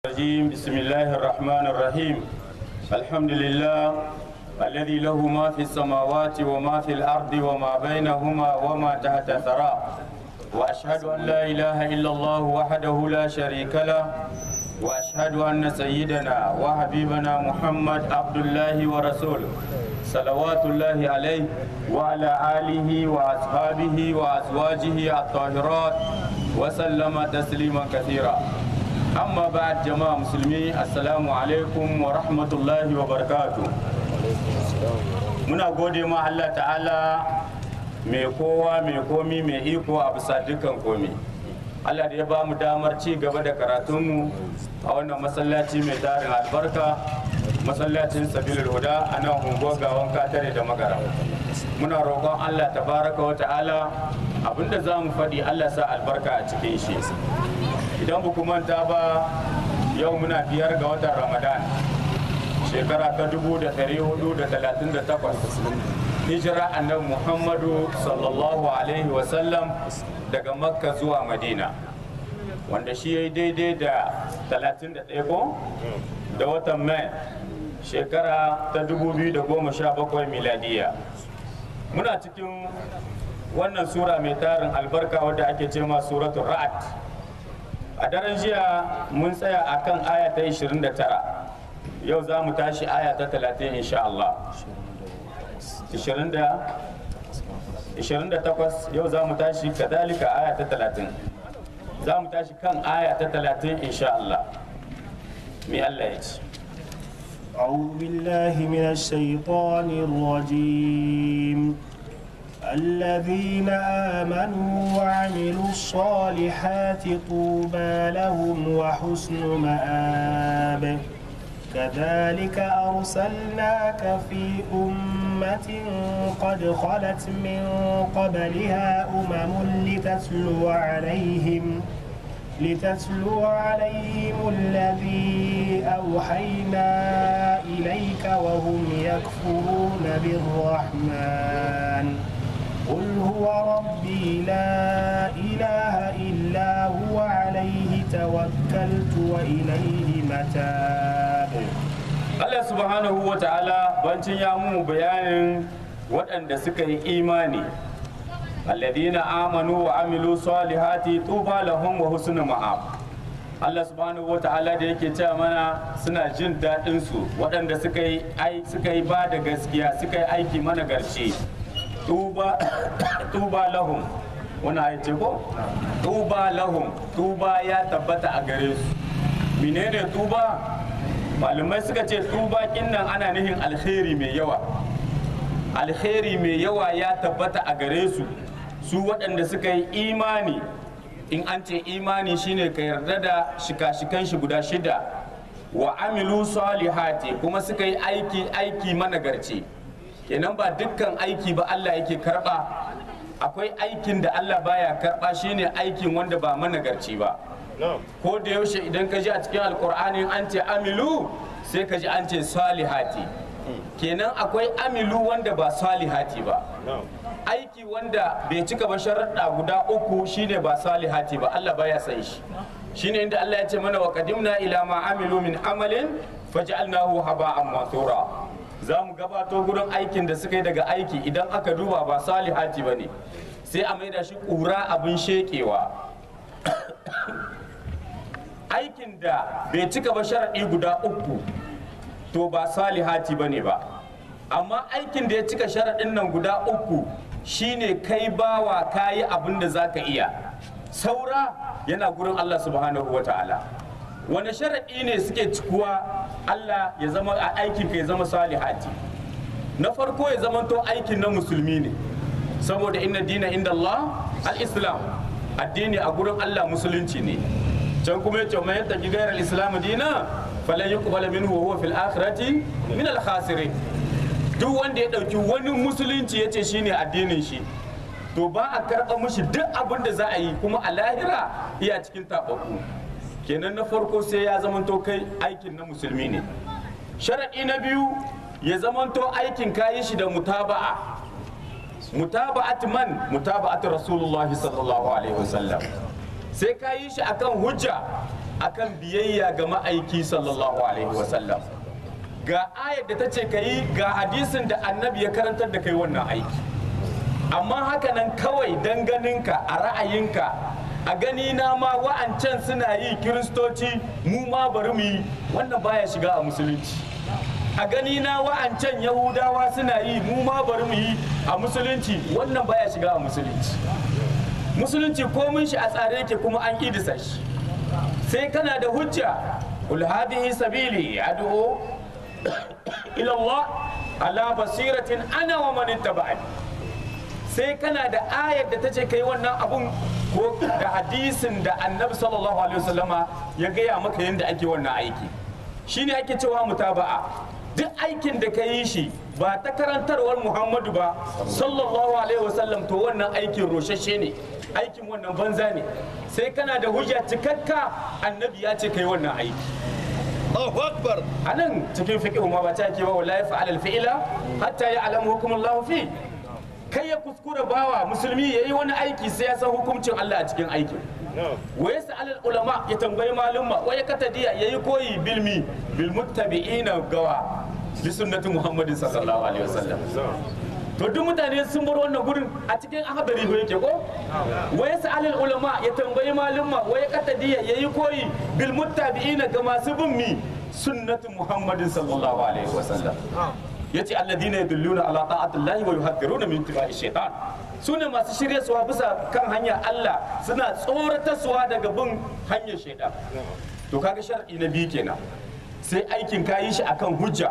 الرجيم بسم الله الرحمن الرحيم الحمد لله الذي له ما في السماوات وما في الأرض وما بينهما وما تحت الثرى وأشهد أن لا إله إلا الله وحده لا شريك له وأشهد أن سيدنا وحبيبنا محمد عبد الله ورسوله صلوات الله عليه وعلى آله وأصحابه وأزواجه الطاهرات وسلم تسليما كثيرا amma ba jama'a musulmi assalamu alaikum wa rahmatullahi wa barakatu muna gode ma Allah ta'ala mai kowa mai komi mai iko a bisa dukkan komi Allah da ya ba mu damar ci gaba da karatunmu a wannan masallaci mai tarin albarka masallacin sabilul huda a nan unguwar gawan katare da magara muna roƙon Allah tabaraka wa ta'ala abinda za mu faɗi Allah sa albarka a cikin shi idan ba manta ba yau muna biyar ga watan ramadan shekara ta 1438 hijira annabi muhammadu sallallahu alaihi wasallam daga makka zuwa madina wanda shi ya yi daidai da 31 ko da watan mai shekara ta 2017 miladiya muna cikin wannan sura mai tarin albarka wadda ake ce ma suratul ra'ad a daren jiya mun tsaya a kan aya ta 29 yau za mu tashi aya ta 30 insha Allah 28 yau za mu tashi kadalika aya ta 30 za mu tashi kan aya ta 30 insha Allah mai Allah ya ce أعوذ بالله من الشيطان الرجيم الذين آمنوا وعملوا الصالحات طوبى لهم وحسن مآب كذلك أرسلناك في أمة قد خلت من قبلها أمم لتتلو عليهم لتتلو عليهم الذي أوحينا إليك وهم يكفرون بالرحمن قل هو ربي لا إله إلا هو عليه توكلت وإليه متاب Allah subhanahu wa ta'ala bancin ya mu bayanin waɗanda suka yi imani alladhina amanu wa amilu salihati tuba lahum wa husnu ma'ab Allah subhanahu wa ta'ala da yake cewa mana suna jin daɗin su waɗanda suka yi ai suka yi ba da gaskiya suka yi aiki mana garce tuba tuba lahum wani ayi ce ko tuba lahum tuba ya tabbata a gare su menene tuba malamai suka ce tuba nan ana nihin alheri mai yawa alheri mai yawa ya tabbata a gare su su waɗanda suka yi imani in an ce imani shine ka yarda da shika-shikan shi guda shida wa amilu salihati kuma suka yi aiki aiki managarci kenan ba dukkan aiki ba Allah yake karba akwai aikin da Allah baya karba shine aikin wanda ba managarci ba ko da yaushe idan ka ji a cikin alkur'ani an ce amilu sai ka ji an ce salihati kenan akwai amilu wanda ba salihati ba aiki wanda bai cika ba sharaɗa guda uku shine ba salihati ba Allah baya san shi shine inda Allah ya ce mana wa qadimna ila ma amilu min amalin faj'alnahu haba'an mansura za mu gabato gurin aikin da suka yi daga aiki idan aka duba ba salihati ba ne sai a maida shi ƙura abin shekewa aikin da bai cika ba sharaɗi guda uku to ba salihati ba ne ba amma aikin da ya cika sharaɗin nan guda uku shine kai bawa kayi abin da za ka iya saura yana gurin Allah subhanahu wa ta'ala wani sharaɗi ne suke cikuwa Allah ya zama a aikin ka ya zama salihati na farko ya zama to aikin na musulmi ne saboda inna dina inda Allah al-islam addini a gurin Allah musulunci ne can kuma yace man yattaqi ghayra al-islam dina falan yuqbal minhu wa huwa fil akhirati min al-khasirin duk wanda ya dauki wani musulunci yace shine addinin shi to ba a karɓa mushi duk abin da za a yi kuma a lahira iya cikin taɓaɓɓu kenan na farko sai ya zamanto kai aikin na musulmi ne sharaɗi na biyu ya zamanto aikin kayi shi da mutaba'a mutaba'at man mutaba'at rasulullahi sallallahu alaihi wasallam sai ka yi shi akan hujja akan biyayya ga ma'aiki sallallahu alaihi wasallam ga ayar da ta ce ka yi ga hadisin da annabi ya karantar da kai wannan aiki amma haka nan kawai dan ganinka a ra'ayinka a gani na ma wa'ancan suna yi kiristoci mu ma bari mu yi wannan baya shiga a musulunci a gani na wa'ancan yahudawa suna yi mu ma bari mu yi a musulunci wannan baya shiga a musulunci musulunci komin shi a tsare yake kuma an idisa shi sai kana da hujja kul hadhihi sabili ad'u ila Allah ala basiratin ana wa man ittaba'ani sai kana da ayar da ta ce kai wannan abun ko da hadisin da annabi sallallahu alaihi wasallama ya gaya maka yadda ake wannan aiki shine ake cewa mutaba'a duk aikin da ka yi shi ba ta karantarwar muhammadu ba sallallahu alaihi wasallam to wannan aikin roshashe ne aikin wannan banza ne sai kana da hujja cikakka annabi ya ce kai wannan aiki Allahu Akbar. a nan cikin fiqh ma ba ta ke ba wallahi fa'al al-fi'la hatta ya'lamu hukumullahu fi kai ya kuskura bawa musulmi yayi wani aiki sai ya san hukuncin Allah a cikin aikin wa yas'al ulama ya tambayi malumma wa ya katadiya yayi koyi bilmi bil muttabi'ina gawa bi sunnati muhammadin sallallahu alaihi wasallam to duk mutane sun bar wannan gurin a cikin ahadari ba yake ko wa yas'al ulama ya tambayi malumma wa ya katadiya yayi koyi bil muttabi'ina ga masu bin mi sunnati muhammadin sallallahu alaihi wasallam yace alladina yadulluna ala ta'atillahi wa yuhadhiruna min ittiba'i shaytan sune masu shirye suwa bisa kan hanya Allah suna tsoratarsuwa daga bin hanyar shaidan to kaga shar'i na biyu kenan sai aikin ka yi shi akan hujja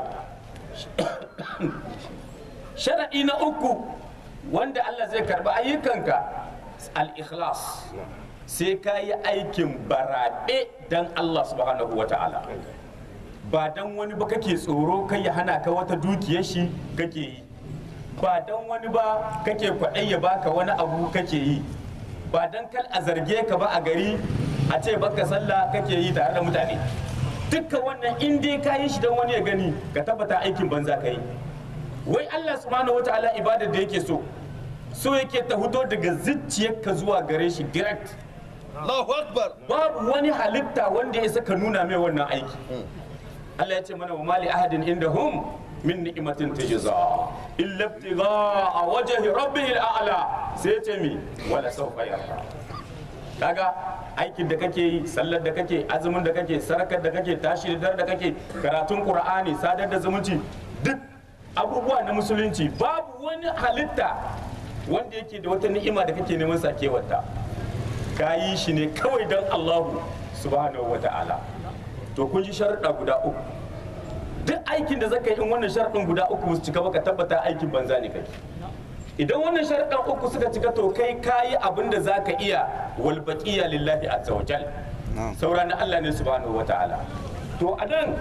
shar'i na uku wanda Allah zai karba ayyukanka al-ikhlas sai ka yi aikin barabe dan Allah subhanahu wa ta'ala ba dan wani ba kake tsoro kai ya hana ka wata dukiyar shi kake yi ba dan wani ba kake kwaɗai ya baka wani abu kake yi ba dan kal a zarge ka ba a gari a ce baka sallah kake yi tare da mutane dukkan wannan in dai ka yi shi dan wani ya gani ka tabbata aikin banza ka yi wai Allah subhanahu wataala ibadar da yake so so yake ta fito daga zuciyarka zuwa gare shi direct Allahu Akbar. babu wani halitta wanda ya saka nuna mai wannan aiki Allah ya ce mana wa mali ahadin inda hum min ni'matin tujza illa ibtigha wajhi rabbih al'ala sai ya ce mi wala sawfa yarda kaga aikin da kake yi sallar da kake azumin da kake sarakar da kake tashi da da kake karatun qur'ani sadar da zumunci duk abubuwa na musulunci babu wani halitta wanda yake da wata ni'ima da kake neman sakewarta ka yi shi ne kawai don Allahu subhanahu wa ta'ala to kun ji sharuɗa guda uku duk aikin da zaka yi in wannan sharuɗin guda uku su cika baka tabbata aikin banza ne kake idan wannan sharuɗan uku suka cika to kai kayi abin da zaka iya wal baqiya lillahi azza wa jal saura na Allah ne subhanahu wa ta'ala to a nan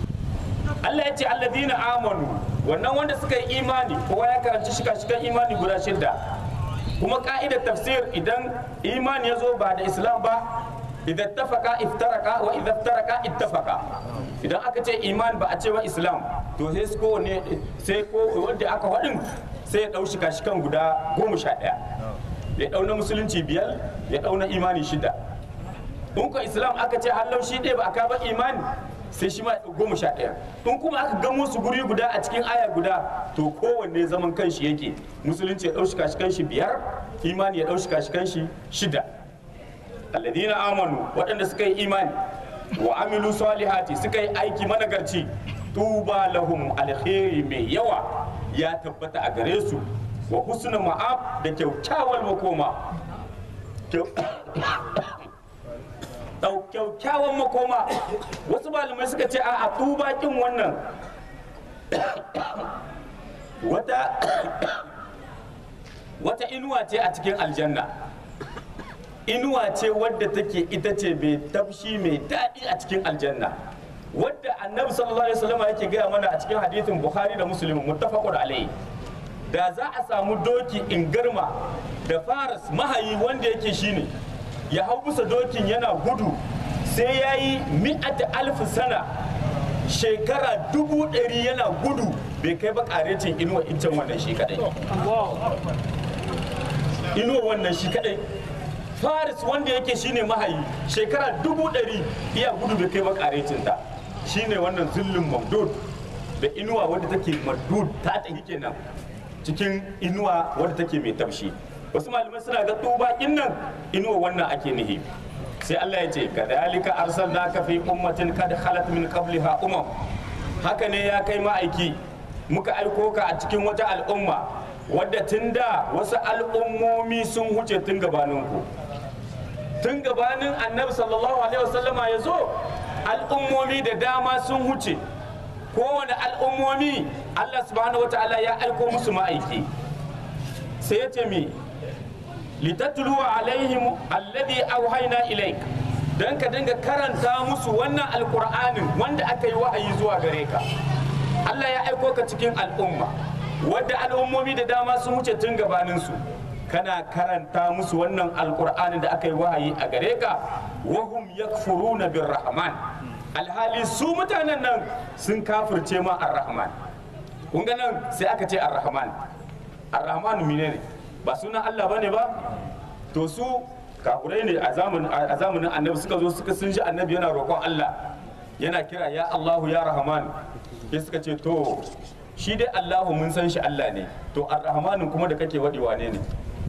Allah ya ce alladina amanu wannan wanda suka yi imani kowa ya karanci shika-shikan imani guda shidda kuma ka'idar tafsir idan imani ya zo ba da islam ba idan tafaka iftaraka wa idan iftaraka ittafaka idan aka ce iman ba a ce wa islam to sai su kowane sai ko wanda aka faɗin sai ya ɗau shika-shikan guda goma sha ɗaya ya ɗau na musulunci biyar ya ɗau na imani shida in ko islam aka ce hallau shi ɗaya ba a kaba imani sai shi ma ya ɗau goma sha ɗaya in kuma aka gamo su guri guda a cikin aya guda to kowanne zaman kanshi yake musulunci ya ɗau shi kashi kanshi biyar imani ya ɗau shi kashi kanshi shida alladina amanu waɗanda suka yi imani wa amilu salihati suka yi aiki managarci tuba lahum alheri mai yawa ya tabbata a gare su wa husna ma'ab da kyaukyawar makoma kyaukyawan makoma wasu malamai suka ce a tuba kin wannan wata wata inuwa ce a cikin aljanna inuwa ce wadda take ita ce mai tafshi mai daɗi a cikin aljanna wadda annabi sallallahu alaihi wasallam yake gaya mana a cikin hadithin bukhari da muslim muttafaqun alaihi da za a samu doki in garma da faras mahayi wanda yake shine ya hau bisa dokin yana gudu sai ya yi mi'ata alfi sana shekara dubu ɗari yana gudu bai kai ba ƙarecin inuwa iccen wannan shi kadai inuwa wannan shi kadai faris wanda yake shine mahayi shekara dubu ɗari iya gudu bai kai ba karecinta shine wannan zullun mamdud da inuwa wadda take mamdud ta tafi kenan cikin inuwa wadda take mai taushi wasu malamai suna ga tubakin nan inuwa wannan ake nihi sai Allah ya ce kadhalika arsalnaka fi ummatin kad khalat min qabliha umam haka ne ya kai ma'aiki muka aiko ka a cikin wata al'umma wadda tun da wasu al'ummomi sun huce tun gabaninku tun gabanin annabi sallallahu alaihi wasallama ya zo al'ummomi da dama sun huce kowane al'ummomi Allah subhanahu wa ta'ala ya aiko musu ma'aiki sai ya ce mi litatluwa alaihim alladhi auhayna ilaik dan ka dinga karanta musu wannan alqur'anin wanda aka yi wahayi zuwa gare ka Allah ya aiko ka cikin al'umma wadda al'ummomi da dama sun wuce tun gabanin su kana karanta musu wannan alqur'anin da aka yi wahayi a gare ka wahum yakfuruna birrahman alhali su mutanen nan sun kafirce ma ar-rahman kun ga nan sai aka ce ar-rahman ar-rahman menene ba sunan Allah bane ba to su kafurai ne a zamanin annabi suka zo suka sun ji annabi yana roƙon Allah yana kira ya Allahu ya Rahman sai suka ce to shi dai Allahu mun san shi Allah ne to ar-Rahmanin kuma da kake waɗi wane ne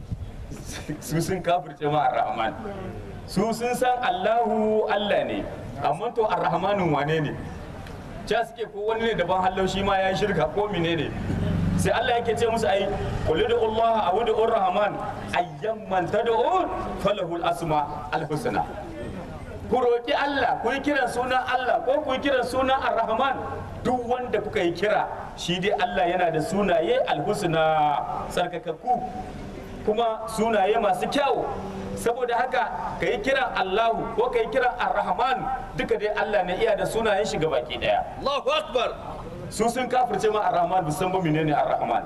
su sun kafirce ma ar-Rahman su sun san Allahu Allah ne amma to ar-Rahmanin wane ne ja suke ko wani ne daban hallau shi ma ya shirka ko menene sai Allah yake ce musu ai qul Allah aw ud'ur rahman ayyamman tad'un falahul asma al-husna ku roki Allah ku yi kiran sunan Allah ko ku yi kiran sunan ar-rahman duk wanda kuka yi kira shi dai Allah yana da sunaye al-husna sarkakakku kuma sunaye masu kyau saboda haka ka yi kiran Allahu ko ka yi kiran ar-rahman duka dai Allah ne iya da sunayen shi baki daya Allahu Akbar. su sun kafirce ma ar-rahman ba san ba menene ar-rahman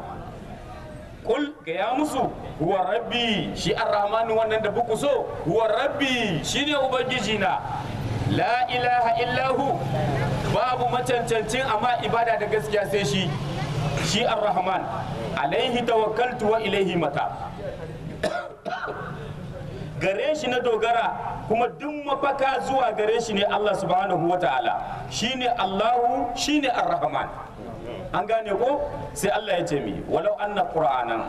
kul ga ya musu huwa rabbi shi ar-rahman wannan da buku so huwa rabbi shine ubangiji na la ilaha illahu babu macancancin amma ibada da gaskiya sai shi shi ar-rahman alaihi tawakkaltu wa ilaihi mata gare shi na dogara kuma duk mafaka zuwa gare shi ne Allah subhanahu wa ta'ala shine Allahu shine Ar-Rahman an gane ko sai Allah ya ce mi walau anna qur'anan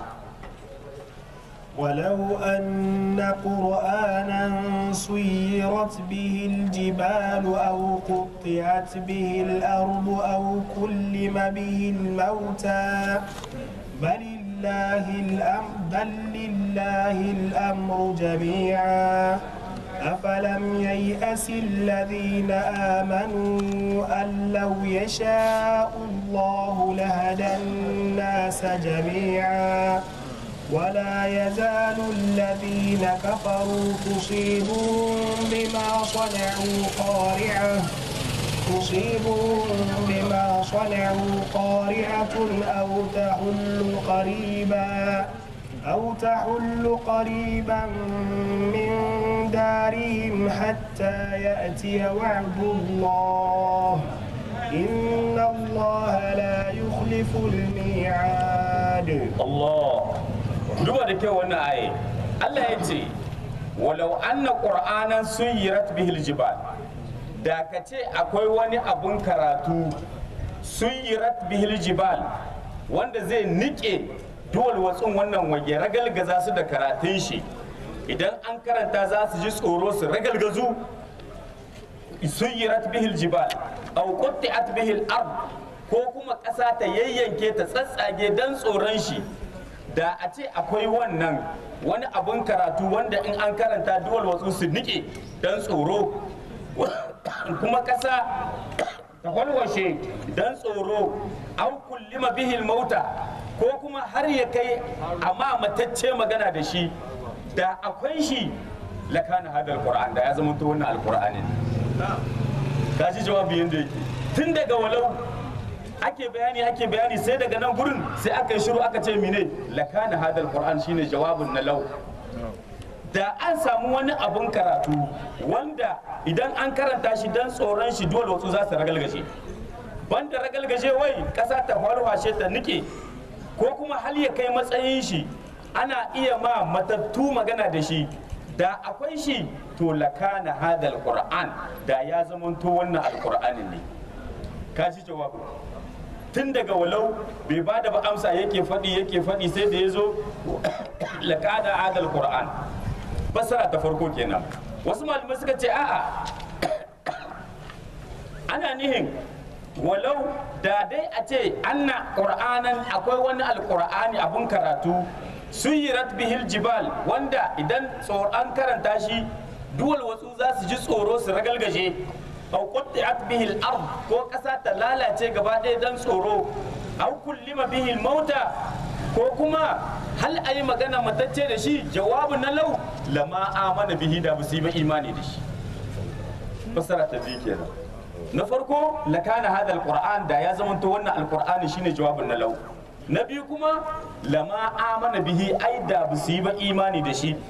ولو أن قرآنا سيرت به الجبال أو قطعت به الأرض أو كلم به الموتى بل لله الأمر بل لله الأمر جميعا أفلم ييأس الذين آمنوا أن لو يشاء الله لهدى الناس جميعا ولا يزال الذين كفروا تصيبهم بما صنعوا قارعة تصيبهم بما صنعوا قارعة أو تحل قريبا أو تحل قريبا من دارهم حتى يأتي وعد الله إن الله لا يخلف الميعاد Allah duba da kyau wannan aye Allah ya ce walau anna qur'anan suyirat bihil jibal da ka ce akwai wani abun karatu suyirat bihil jibal wanda zai nike duwal watsun wannan wage ragalgaza su da karatun shi idan an karanta za su ji tsoro su ragalgazu suyirat bihil jibal aw qutti'at bihil ard ko kuma ƙasa ta yayyanke ta tsatsage dan tsoron shi da a ce akwai wannan wani abun karatu wanda in an karanta duwal watsu su nike dan tsoro kuma ƙasa ta walwashe dan tsoro an kullima bihil mauta ko kuma har ya kai amma matacce magana da shi da akwai shi lakana hadal qur'an da ya zama to wannan alqur'anin ka ji jawabi yanda yake tun daga walau ake bayani ake bayani sai daga nan gurin sai aka yi shiru aka ce mine lakana hadal qur'an shine jawabun na lau da an samu wani abun karatu wanda idan an karanta shi dan tsoron shi dole wasu za su ragalgashe banda ragalgashe wai kasa ta farfashe ta nike ko kuma hal ya kai matsayin shi ana iya ma matattu magana da shi da akwai shi to lakana hadal qur'an da ya zamanto wannan alqur'anin ne ka ji jawabu tun daga walau bai ba da ba amsa yake faɗi yake faɗi sai da ya zo lakana hadal qur'an basara ta farko kenan wasu malamai suka ce a'a ana nihin walau da dai a ce anna qur'anan akwai wani alqur'ani abun karatu suyirat bihil jibal wanda idan an karanta shi duwal wasu za su ji tsoro su ragalgaje aw qutti'at bihil ard ko kasa ta lalace gaba ɗaya dan tsoro aw kullima bihil mauta ko kuma hal ayi magana matacce da shi jawabu na lau lama amana bihi da ba su yi ba imani da shi fasara ta biyu kenan na farko lakana hada alquran da ya zamanto wannan alqur'ani shine jawabin na lau na biyu kuma lama amana bihi ai da ba su yi ba imani da shi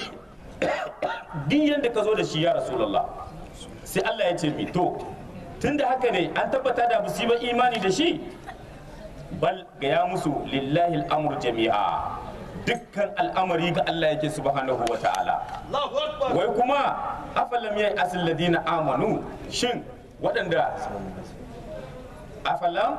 duk yanda ka zo da shi ya rasulullah sai Allah ya ce mi to tunda haka ne an tabbata da ba su yi ba imani da shi bal ga ya musu lillahi al'amru jami'a dukkan al'amari ga Allah yake subhanahu wa ta'ala Allahu Akbar. wai kuma afalam yayi asil ladina amanu shin waɗanda afalam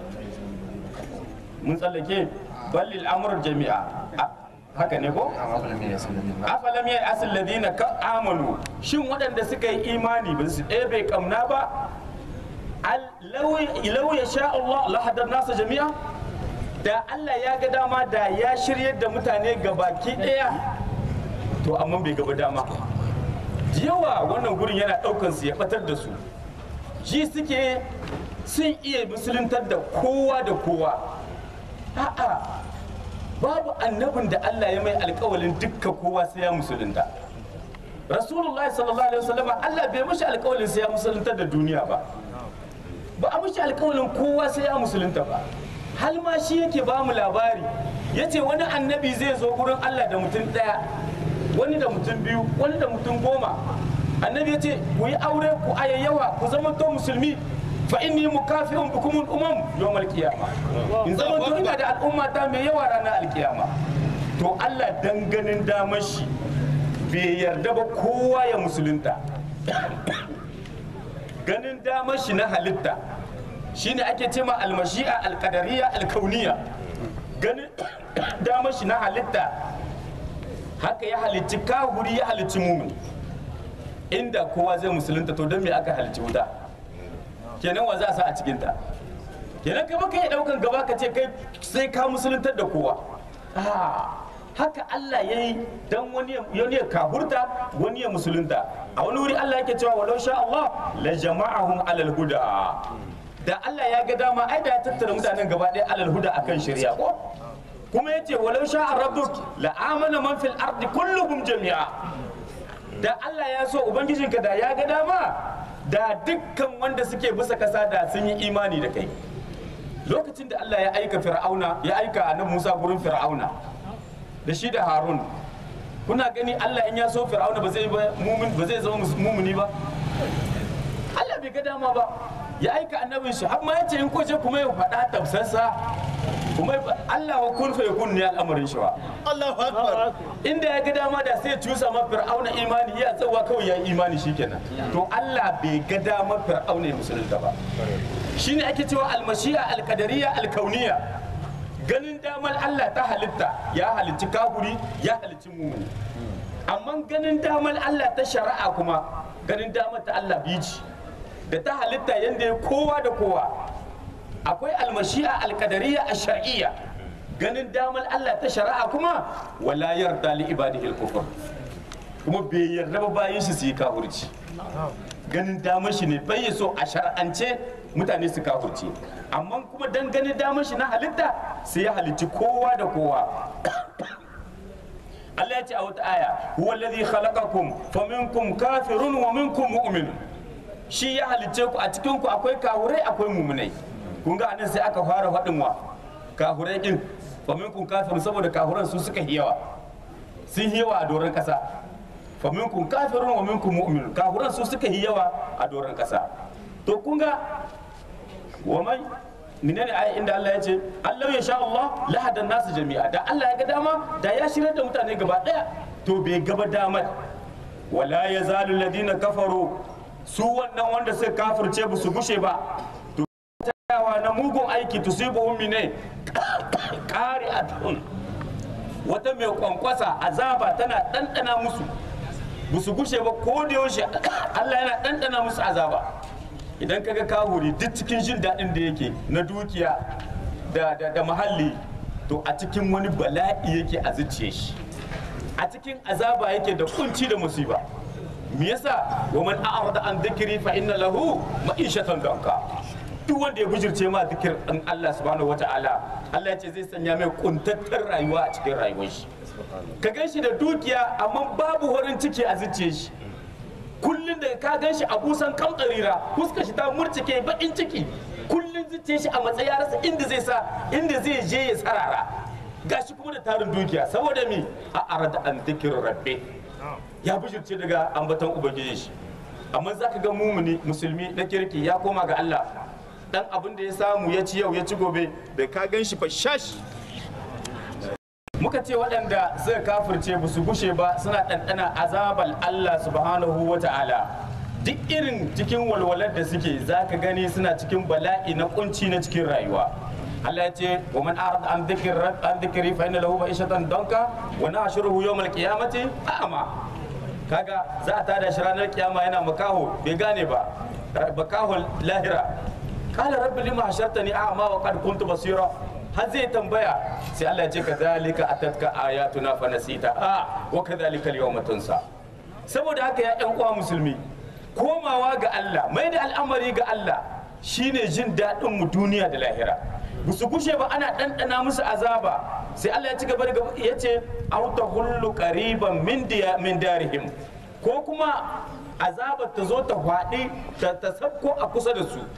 mun tsallake ballil amur jami'a A- haka ne ko afalam yayi asil ladina ka amanu shin waɗanda suka yi imani ba su ɗebe kamna ba Al- law law ya sha Allah la hadar nasa jami'a da Allah ya ga dama da ya shiryar da mutane ga baki ɗaya to amma bai gaba dama yawa wannan gurin yana ɗaukan su ya ɓatar da su ji suke sun iya musuluntar da kowa da kowa a'a babu annabin da Allah ya mai alkawalin dukkan kowa sai ya musulunta rasulullahi sallallahu alaihi wasallam Allah bai mishi alkawalin sai ya musuluntar da duniya ba ba a mishi alkawalin kowa sai ya musulunta ba hal ma shi yake ba mu labari yace wani annabi zai zo gurin Allah da mutum ɗaya wani da mutum biyu wani da mutum goma annabi ya ce ku yi aure ku ayayyawa ku zama to musulmi fa inni mukafi'un bikum umam yawmal qiyama in zama to ina da al'umma ta mai yawa ranar alkiyama to Allah dan ganin damar shi bai yarda ba kowa ya musulunta ganin damar shi na halitta shine ake cema almashi'a alqadariya alkauniya ganin damar shi na halitta haka ya halicci kahuri ya halicci mumin inda kowa zai musulunta to don me aka halicci wuta kenan wa za a sa a cikinta kenan kai baka yi daukan gaba ka ce kai sai ka musuluntar da kowa Ah, haka Allah ya yi don wani ya- wani ya kahurta wani ya musulunta a wani wuri Allah yake cewa walau sha Allah la jama'ahum alal huda da Allah ya ga dama ai da ya tattara mutanen gaba ɗaya alal huda akan shari'a ko kuma yace walau sha rabbuk la amana man fil ardi kulluhum jami'a da Allah ya so ubangijinka da ya ga dama da dukkan wanda suke bisa kasa da sun yi imani da kai lokacin da Allah ya aika fir'auna ya aika annabi Musa gurin fir'auna da shi da Harun kuna gani Allah in ya so fir'auna ba zai ba mumin ba zai zama mumuni ba Allah bai ga dama ba ya aika annabin shi har ma ya ce in ko je kuma ya faɗa tafsarsa kuma Allah wa kun fa yakun ne al'amarin shi wa Allahu Akbar. inda ya ga dama da sai ya cusa ma fir'auna imani ya tsawa kawai ya yi imani shikenan to Allah bai ga dama fir'auna ya musulunta ba shine ake cewa almashi'a alqadariya alkauniya ganin damar Allah ta halitta ya halicci kafuri ya halicci mumuni amma ganin damar Allah ta shari'a kuma ganin damar ta Allah biji da ta halitta yanda ya kowa da kowa akwai almashi'a alqadariya ash-shar'iyya ganin damar Allah ta shari'a kuma wala yarda li ibadihi al-kufr kuma bai yarda ba bayin shi su yi kafirci ganin damar shi ne bai so a shar'ance mutane su kafirci amma kuma dan ganin damar shi na halitta sai ya halicci kowa da kowa Allah ya ce a wata aya huwa alladhi khalaqakum faminkum kafirun wa minkum mu'minun shi ya halicce ku a cikin ku akwai kahurai akwai mumunai kun ga anan sai aka fara faɗin wa kahurai din faminkum kafirun saboda kahuran su suka yi yawa sun yi yawa a doron kasa faminkum kafirun wa minkum mu'minun kahuran su suka yi yawa a doron kasa to kun ga wa mai menene ayi inda Allah ya ce Allah ya sha Allah la hadan nasu jami'a da Allah ya ga dama da ya shirar da mutane gaba daya to bai gaba damar wala ya zalu ladina kafaru su wannan wanda suka kafirce ba su gushe ba to tayawa na mugun aiki tusibuhum mine kare atun wata mai kwankwasa azaba tana ɗanɗana musu ba su gushe ba ko da yaushe Allah yana ɗanɗana musu azaba idan kaga kahuri duk cikin jin daɗin da yake na dukiya da, da, da muhalli to a cikin wani bala'i yake a zuciye shi a cikin azaba yake da kunci da musiba me yasa wa man a'rada an dhikri fa inna lahu ma'ishatan danka duk wanda ya bijirce ma zikir din Allah subhanahu wata'ala Allah ya ce zai sanya mai kuntattar rayuwa a cikin rayuwar shi ka gan shi da dukiya amma babu horin ciki a zuciyar shi kullum da ka gan shi a busan kamtsarira fuskar shi ta murcike bakin ciki kullum zuciyar shi a matsayi rasa inda zai sa inda zai je ya tsarara gashi kuma da tarin dukiya saboda mi a arada an dhikr rabbi ya bijirce daga ambaton ubangiji shi amma za ka ga mumuni musulmi na kirki ya koma ga Allah dan abin da ya samu ya ci yau ya ci gobe bai ka gan shi fashash muka ce waɗanda suka kafirce ba su gushe ba suna ɗanɗana azabal Allah subhanahu wa ta'ala duk irin cikin walwalar da suke za ka gani suna cikin bala'i na kunci na cikin rayuwa Allah ya ce wa man arada an dhikri an dhikri fa inna lahu ma'ishatan danka wa nahshuruhu yawmal qiyamati a'ma kaga za a tada shi ranar kiyama yana makaho bai gane ba makaho lahira qala rabbi lima hashartani a'ma wa qad kuntu basira har zai tambaya sai Allah ya ce kadhalika atatka ayatuna fa nasita a wa kadhalika al-yawma tunsa saboda haka ya ƴan uwa musulmi komawa ga Allah mai da al'amari ga Allah shine jin daɗin mu duniya da lahira ba su gushe ba ana ɗanɗana musu azaba sai Allah ya ci gaba da ya ce auta hullu qariban min diya min darihim ko kuma azabar ta zo ta faɗi ta ta sabko a kusa da su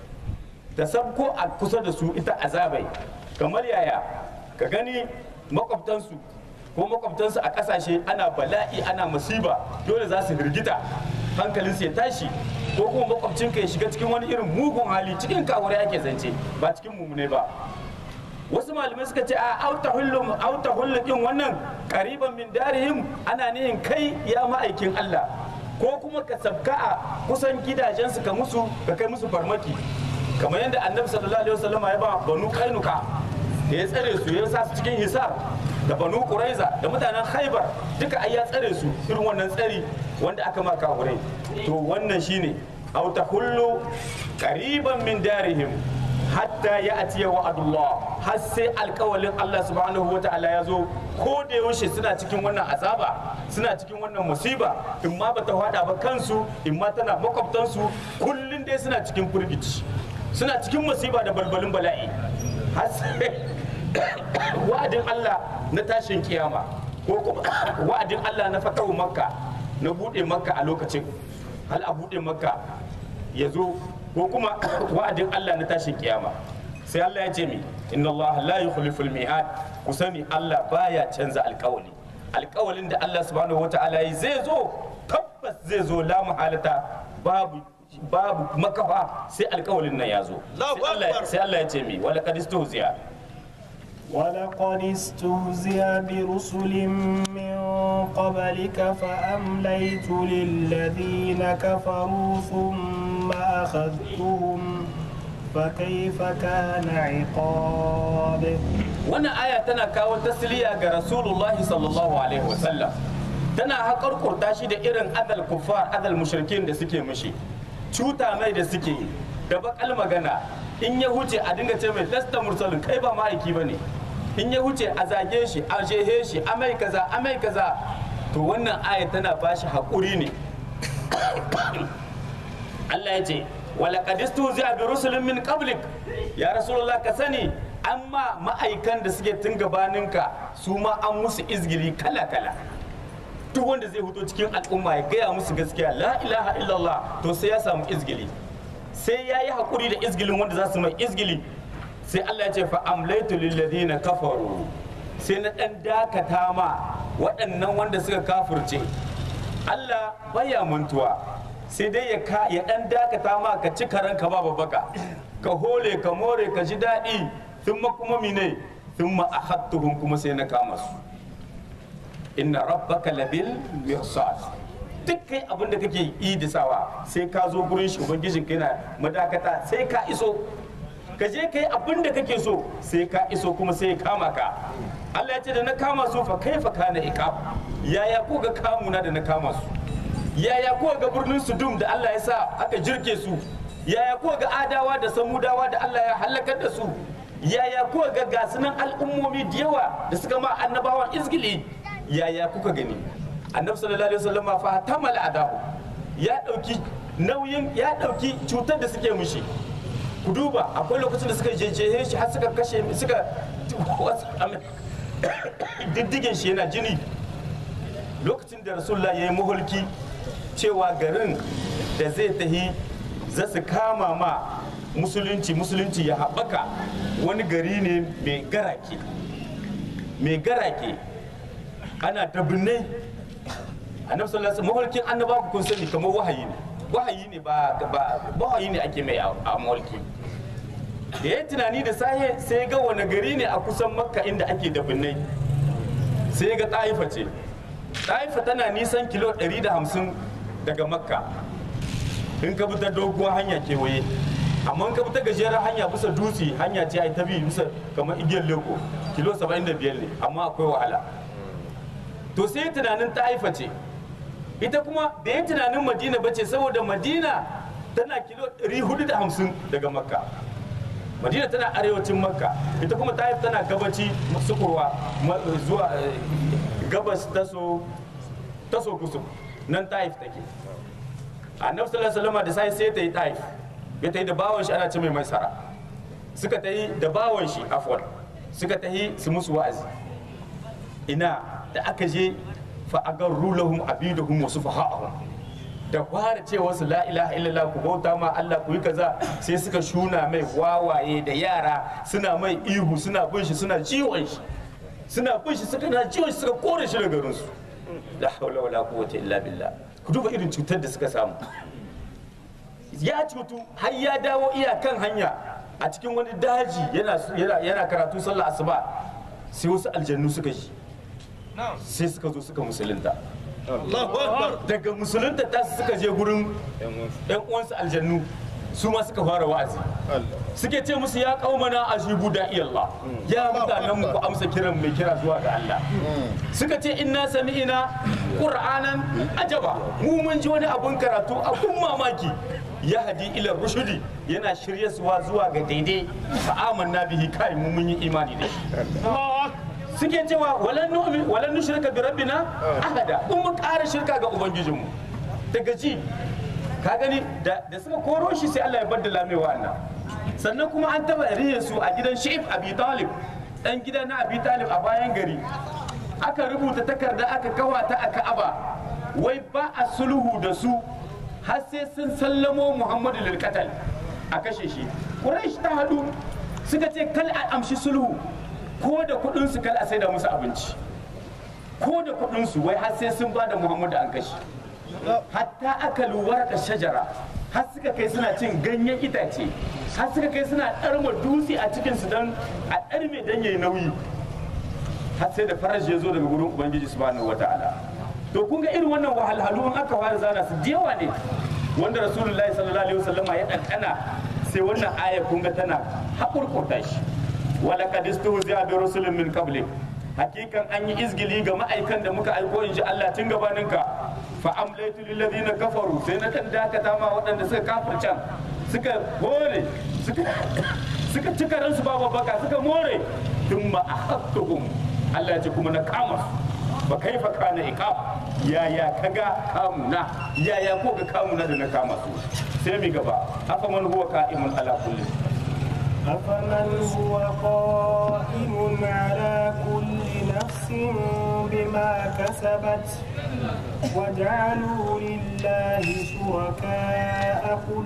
ta sabko a kusa da su ita azabai kamar yaya ka gani makwabtansu ko makwabtansu a ƙasashe ana bala'i ana musiba dole za su hirgita hankalinsu ya tashi ko kuma makwabcinka ya shiga cikin wani irin mugun hali cikin kawure ake zance ba cikin mumune ba wasu malamai suka ce a auta hullum auta hullukin wannan kariban min darihim ana nihin kai ya ma'aikin Allah ko kuma ka sabka a kusan gidajensu ka musu ka kai musu farmaki kamar yadda annabi sallallahu alaihi wasallam ya ba banu kainuka da ya tsare su ya sa su cikin hisar da banu quraiza da mutanen khaibar duka ai ya tsare su irin wannan tsari wanda aka ma kafirai to wannan shine aw tahullu qariban min darihim hatta ya atiya wa'adullah har sai alkawalin Allah subhanahu wa ta'ala ya zo ko da yaushe suna cikin wannan azaba suna cikin wannan musiba in ma bata hada ba kansu in ma tana makwabtansu kullun dai suna cikin firgici suna cikin musiba da balbalin bala'i har sai wa'adin Allah na tashin kiyama ko kuma wa'adin Allah na fatahu makka na bude makka a lokacin hal a bude makka ya zo ko kuma wa'adin Allah na tashin kiyama sai Allah ya ce mi inna Allah la yukhliful mi'ad ku sani Allah baya canza alkawali alkawalin da Allah subhanahu wataala yi zai zo tabbas zai zo la muhalata babu babu makafa sai alkawalin nan ya zo Allahu sai Allah Akbar. sai Allah ya ce mi wala qad istuhziya ولقد استهزئ برسل من قبلك فأمليت للذين كفروا ثم أخذتهم فكيف كان عقاب wannan aya tana kawo tasliya ga rasulullah sallallahu alaihi wasallam tana haƙarƙurta shi da irin adal kuffar adal mushrikin da suke mushi cuta mai da suke yi, da bakal magana in ya huce a dinga ce mai lasta mursalin kai ba ma'aiki ba ne in ya huce a zage shi a jehe shi a mai kaza a mai kaza to wannan aya tana ba shi haƙuri ne Allah ya ce walaƙad istuzi'a bi rusulin min qablik ya rasulullah ka sani amma ma'aikan da suke tun gabaninka su ma an musu izgili kala kala duk wanda zai fito cikin al'umma ya gaya musu gaskiya la ilaha illallah to sai ya samu izgili sai ya yi haƙuri da izgilin wanda za su mai izgili sai Allah ya ce fa amlaitu lil ladina kafaru sai na dan dakata ma waɗannan wanda suka kafirce Allah baya mantuwa sai dai ya ka ya dan dakata ma ka ci karanka ba babbaka ka hole ka more ka ji daɗi thumma kuma mine thumma akhadtuhum kuma sai na kama su inna rabbaka labil mirsad duk kai abin da kake yi da sawa sai ka zo gurin shi ubangijin kai na madakata sai ka iso ka je kai abin da kake so sai ka iso kuma sai ya kama ka Allah ya ce da na kama su fa kaifa kana iqab yaya ko ga kamuna da na kama su yaya ko ga birnin Sudum da Allah ya sa aka jirke su yaya ko ga adawa da samudawa da Allah ya halakar da su yaya ko ga gasunan al'ummomi da yawa da suka ma annabawan izgili yaya kuka gani annabi sallallahu alaihi wasallam fa tamal adahu ya dauki nauyin ya dauki cutar da suke mushi ku duba akwai lokacin da suka jejehe shi har suka kashe suka diddigin shi yana jini lokacin da rasulullah ya yi mahulki cewa garin da zai tahi za su kama ma musulunci musulunci ya haɓaka wani gari ne mai garake mai garake ana dabbinai annabi sallallahu alaihi mahulkin annaba kun sani kamar wahayi ne wahayi ne ba wahayi ne ake mai a mahulki da ya tunani da sahe sai ga wani gari ne a kusan makka inda ake dabbinai sai ga ɗaifa ce ɗaifa tana nisan kilo 150 daga makka in ka bi ta doguwar hanya kewaye amma in ka bi ta gajeren hanya bisa dutse hanya ce ai ta bi bisa kamar igiyar leko kilo 75 ne amma akwai wahala to sai tunanin ɗaifa ce ita kuma da ya tunanin madina ba ce saboda madina tana kilo 450 daga makka madina tana arewacin makka ita kuma taif tana gabaci sukurwa zuwa gabas taso taso kusur nan taif take annabi sallallahu alaihi wasallam da sai sai ta yi taif ya ta yi da bawon shi ana ce mai maisara suka ta yi da bawon shi afwan suka ta yi su musu wa'azi ina da aka je fa agarru lahum abiduhum wa sufaha'ahum da fara ce wasu la ilaha illallah ku bauta ma Allah ku yi kaza sai suka shuna mai wawaye da yara suna mai ihu suna bin shi suna ciwon shi suna bin shi suka na ciwon shi suka kore shi daga garin su la hawla wala quwwata illa billah ku duba irin cutar da suka samu ya cutu har ya dawo iyakan hanya a cikin wani daji yana yana karatu sallah asuba sai wasu aljannu suka yi sai suka zo suka musulunta Allahu Akbar. daga musulunta ta suka je gurin yan uwansu aljannu su ma suka fara wa'azi suke ce musu ya kaumana ajibu da Allah ya mutanen mu ku amsa kiran mai kira zuwa ga Allah suka ce inna sami'ina qur'anan ajaba mu mun ji wani abun karatu abun mamaki ya hadi ila rushudi yana shirye suwa zuwa ga daidai fa amanna bihi kai mu mun yi imani da shi suke cewa walan nu'min walan nushrika bi rabbina ahada in mun ƙara shirka ga ubangijinmu daga ji ka gani da da suka koro shi sai Allah ya baddala mai wa'annan sannan kuma an taba rihe su a gidan Shaif Abi Talib dan gida na Abi Talib a bayan gari aka rubuta takarda aka kawa ta a Ka'aba wai ba a sulhu da su har sai sun sallamo Muhammadu lil qatl a kashe shi Quraysh ta hadu suka ce kal a amshi sulhu ko da kudin su kal a saida musu abinci ko da kudin su wai har sai sun ba da Muhammadu an kashe hatta aka luwar da shajara har suka kai suna cin ganyen itace har suka kai suna ɗarma dutse a cikin su don a ɗarme don yayi nauyi har sai da farashi ya zo daga gurin ubangiji subhanahu wataala to kun ga irin wannan wahalhalu in aka fara zana su yawa ne wanda rasulullahi sallallahu alaihi wasallama ya ɗanɗana sai wannan aya kun ga tana haƙurƙurta shi wala qad istuhzi'a bi rusulin min qablik hakikan an yi izgili ga ma'aikan da muka aiko in ji Allah tun gabaninka fa amlaitu lil ladina kafaru sai na dan dakata ma waɗanda suka kafircan suka hore suka suka cika ransu ba baka suka more thumma ahattuhum Allah ya ce kuma na kama su fa kaifa kana iqab yaya kaga kamuna yaya ko ga kamuna da na kama su sai mi gaba afa man huwa qa'imun ala kulli أفمن هو قائم على كل نفس بما كسبت وجعلوا لله شركاء قل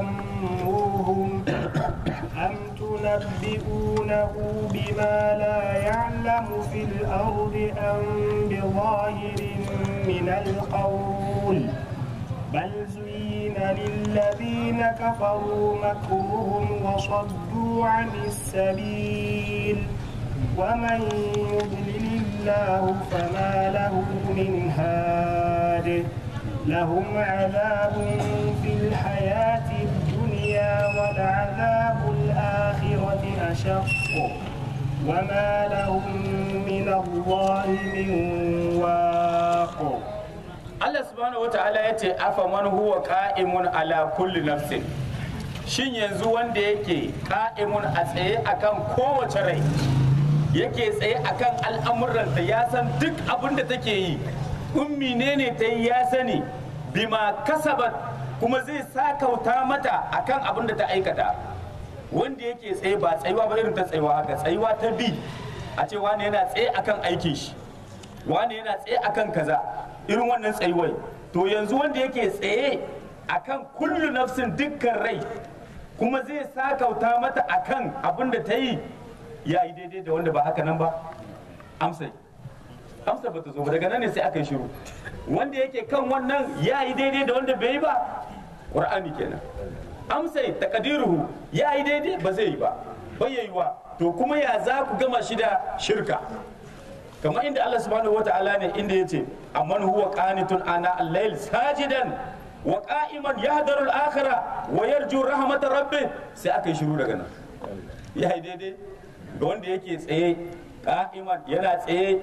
سموهم أم تنبئونه بما لا يعلم في الأرض أم بظاهر من القول بل زين للذين كفروا مكرهم وصدوا عن السبيل ومن يضلل الله فما له من هاد لهم عذاب في الحياة الدنيا ولعذاب الآخرة أشق وما لهم من الله من واق Allah subhanahu wata'ala ya ce afa man huwa qa'imun ala kulli nafsin shin yanzu wanda yake qa'imun a tsaye akan kowace rai yake tsaye akan al'amuranta ya san duk abin da take yi ummi ne ne ta yi ya sani bima kasabat kuma zai sakauta mata akan abin da ta aikata wanda yake tsaye ba tsayuwa ba irin ta tsayuwa haka tsayuwa ta bi a ce wani yana tsaye akan aikin shi wani yana tsaye akan kaza irin wannan tsayuwai to yanzu wanda yake tsaye akan kullu nafsin dukkan rai kuma zai sakauta mata akan abin da ta yi ya yi daidai da wanda ba haka nan ba amsa amsa ba ta zo ba daga nan ne sai aka yi shiru wanda yake kan wannan ya yi daidai da wanda bai yi ba ƙur'ani kenan amsa takadiruhu ya yi daidai ba zai yi ba bai yi wa to kuma ya za ku gama shi da shirka kamar inda Allah subhanahu wa ta'ala ne inda yace amman huwa qanitun ana al-layl sajidan wa qa'iman yahdaru al-akhirah wa yarju rahmat rabbih sai aka yi shiru daga nan ya yi daidai ga wanda yake tsaye qa'iman yana tsaye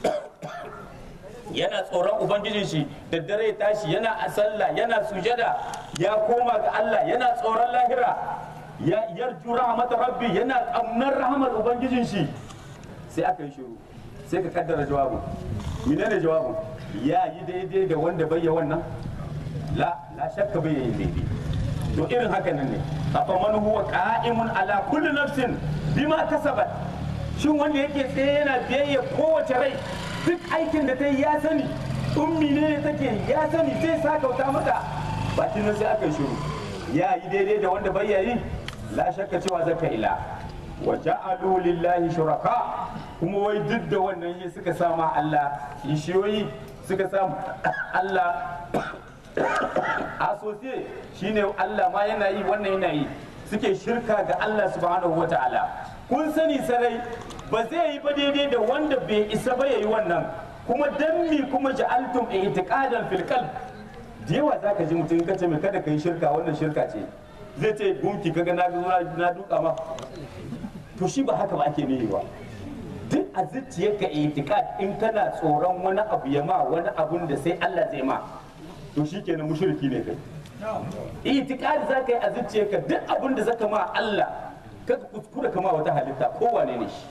yana tsoron ubangijin shi da dare tashi yana a sallah yana sujada ya koma ga Allah yana tsoron lahira ya yarju rahmat rabbi yana kamnar rahmat ubangijin shi sai aka yi shiru sai ka kaddara jawabin menene jawabin ya yi daidai da wanda bai yi wannan la la shakka bai yi daidai to irin haka nan ne afa man huwa qa'imun ala kulli nafsin bima kasabat shin wanda yake tsaye yana biyayya kowace rai duk aikin da ta yi ya sani ummi ne take ya sani zai sakauta mata bakin nan sai aka yi shiru ya yi daidai da wanda bai yi la shakka cewa zaka ila wa ja'alu lillahi shuraka kuma wai duk da wannan shi suka sama Allah kishiyoyi suka samu Allah asosiye shine Allah ma yana yi wannan yana yi suke shirka ga Allah subhanahu wata'ala kun sani sarai ba zai yi ba daidai da wanda bai isa ba yayi wannan kuma dan mi kuma ja'altum i'tiqadan fil qalb da yawa zaka ji mutum kace mai kada kai shirka wannan shirka ce zai ce gunki kaga na na duka ma to shi ba haka ba ake nihi ba duk a zuciyarka itikad in kana tsoron wani abu ya ma wani abun da sai Allah zai ma to shi kenan mushriki ne kai itikad za ka yi a zuciyarka duk abun da zaka ma Allah ka kuskura kama wata halitta kowane ne shi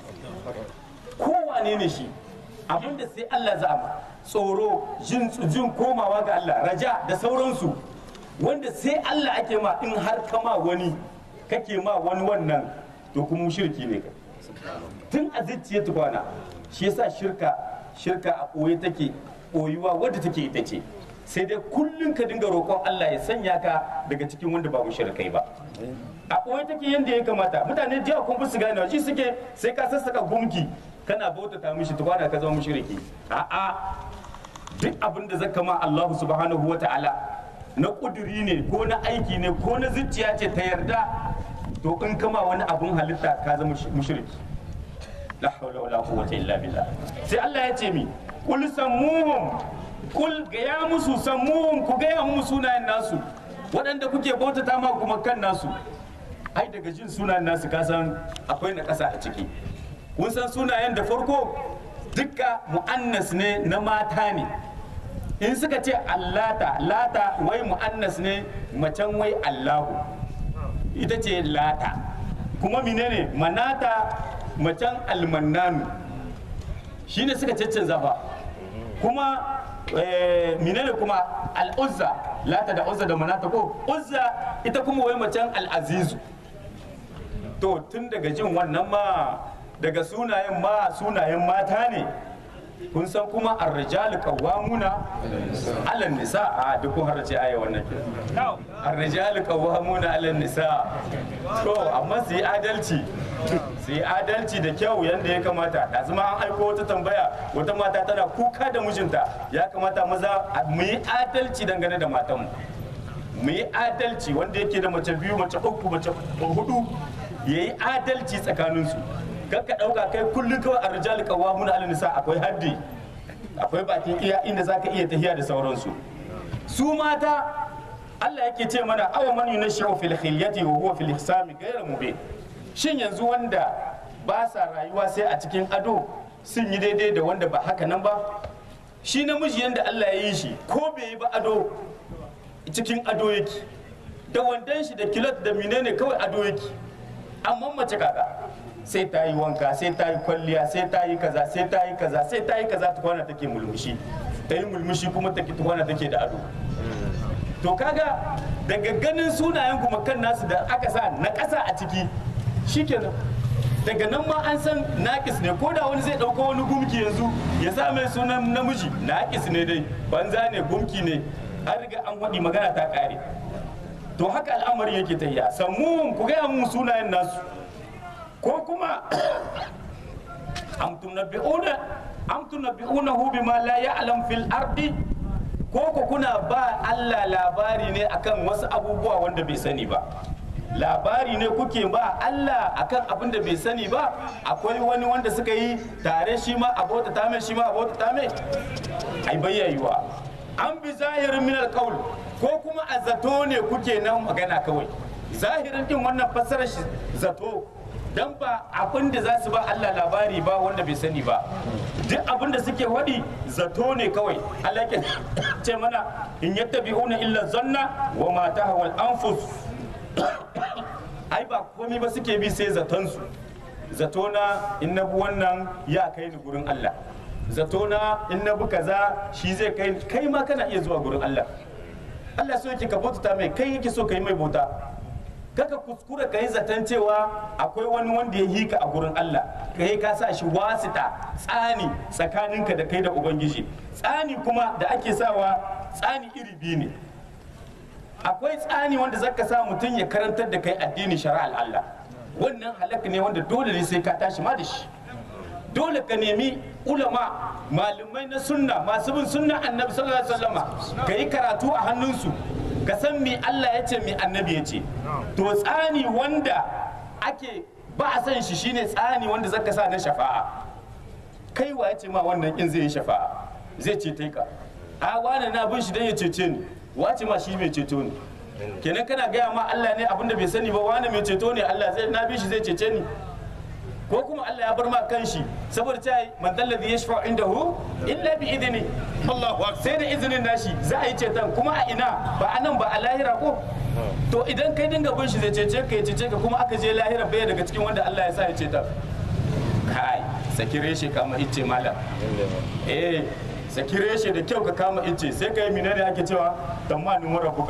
kowane ne shi abin da sai Allah za ma tsoro jin jin komawa ga Allah raja da sauransu wanda sai Allah ake ma in har kama wani kake ma wani wannan to kuma mushriki ne kai tun a zuciya tukwana shi yasa shirka shirka a ɓoye take ɓoyuwa wadda take ita ce sai dai kullum ka dinga roƙon Allah ya sanya ka daga cikin wanda ba mushrikai ba a ɓoye take yadda ya kamata mutane da yawa kun su gane shi suke sai ka sassaka gumki kana bautata mishi tukwana ka zama mushriki a'a duk abin da zaka ma Allah subhanahu wata'ala na kuduri ne ko na aiki ne ko na zuciya ce ta yarda to in kama wani abun halitta ka zama mushriki la hawla wala quwwata illa billah sai Allah ya ce mi kul sammuhum kul gaya musu sammuhum ku gaya mu sunayen nasu waɗanda kuke bautata ma kuma kan nasu ai daga jin sunayen nasu ka san akwai na ƙasa a ciki kun san sunayen da farko dukka mu'annas ne na mata ne in suka ce allata lata wai mu'annas ne macen wai allahu ita ce lata kuma menene manata macen almannanu shine suka caccanza fa kuma menene kuma al'uzza lata da uzza da manata ko uzza ita kuma wai macen al'azizu to tun daga jin wannan ma daga sunayen ma sunayen mata ne kun san kuma ar-rijalu qawwamuna 'ala nisa a duk kun harace aya wannan ke ar-rijalu qawwamuna 'ala nisa to amma su yi adalci su yi adalci da kyau yadda ya kamata da zama an aiko wata tambaya wata mata tana kuka da mijinta ya kamata maza mu yi adalci dangane da matanmu mu yi adalci wanda yake da mace biyu mace uku mace hudu ya yi adalci tsakaninsu kar ka dauka kai kullun kawai a rijal qawwamuna ala nisa akwai haddi akwai bakin iya inda zaka iya tahiya da sauransu su mata Allah yake ce mana awa man yunashu fil khilyati wa huwa fil ihsami ghayra mubin shin yanzu wanda ba sa rayuwa sai a cikin ado sun yi daidai da wanda ba haka nan ba shi namiji yanda Allah ya yi shi ko bai yi ba ado cikin ado yake da wandan shi da kilot da menene kawai ado yake amma mace kaga sai ta yi wanka sai ta yi kwalliya sai ta yi kaza sai ta yi kaza sai ta yi kaza tukwana take mulmushi ta yi mulmushi kuma take tukwana take da ado to kaga daga ganin sunayen kuma kan nasu da aka sa na ƙasa a ciki shikenan daga nan ma an san naƙis ne ko da wani zai ɗauko wani gumki yanzu ya sa mai sunan namiji naƙis ne dai banza ne gumki ne an riga an waɗi magana ta ƙare to haka al'amarin yake ta iya sammun ku gaya mun sunayen nasu ko kuma am tunabbi'una am tunabbi'unahu bima la ya'lam fil ardi ko ku kuna ba Allah labari ne akan wasu abubuwa wanda bai sani ba labari ne kuke ba Allah akan abin da bai sani ba akwai wani wanda suka yi tare shi ma abota ta mai shi ma abota ta mai ai bayyayuwa an bi zahirin min alqaul ko kuma a zato ne kuke nan magana kawai zahirin din wannan fassarar shi zato dan ba abin da za su ba Allah labari ba wanda bai sani ba duk abin da suke waɗi zato ne kawai Allah ke ce mana in yattabi'una illa zanna wa ma tahwal anfus ai ba komai ba suke bi sai zaton su zato na in na bi wannan ya kai ni gurin Allah zato na in na bi kaza shi zai kai kai ma kana iya zuwa gurin Allah Allah so yake ka bauta mai kai yake so ka yi mai bauta kaka kuskura ka yi zaton cewa akwai wani wanda ya yi ka a gurin Allah kai ka sa shi wasita tsani tsakaninka da kai da ubangiji tsani kuma da ake sawa tsani iri biyu ne akwai tsani wanda zaka sa mutum ya karantar da kai addini shari'ar Allah wannan halaka ne wanda dole ne sai ka tashi ma da shi dole ka nemi ulama malamai na sunna masu bin sunna annabi sallallahu alaihi wasallama ka yi karatu a hannunsu ka san me Allah ya ce me annabi ya ce to tsani wanda ake ba a san shi shine tsani wanda zaka sa na shafa'a kai wa ya ce ma wannan in zai yi shafa'a zai ce ka a wani na bin shi dan ya cece ni wace ma shi mai ceto ne kenan kana gaya ma Allah ne abinda bai sani ba wani mai ceto ne Allah zai na bin shi zai cece ni ko kuma Allah ya bar ma kanshi saboda ta yi man dalladhi yashfa indahu illa bi idni Allahu akbar sai da izinin nashi za a yi ceton kuma a ina ba a nan ba a lahira ko to idan kai dinga bin shi zai cece ka ya cece ka kuma aka je lahira bai daga cikin wanda Allah ya sa ya ceton kai saki reshe kama ice malam eh saki reshe da kyau ka kama ice sai ka yi menene ake cewa tamanin wara buka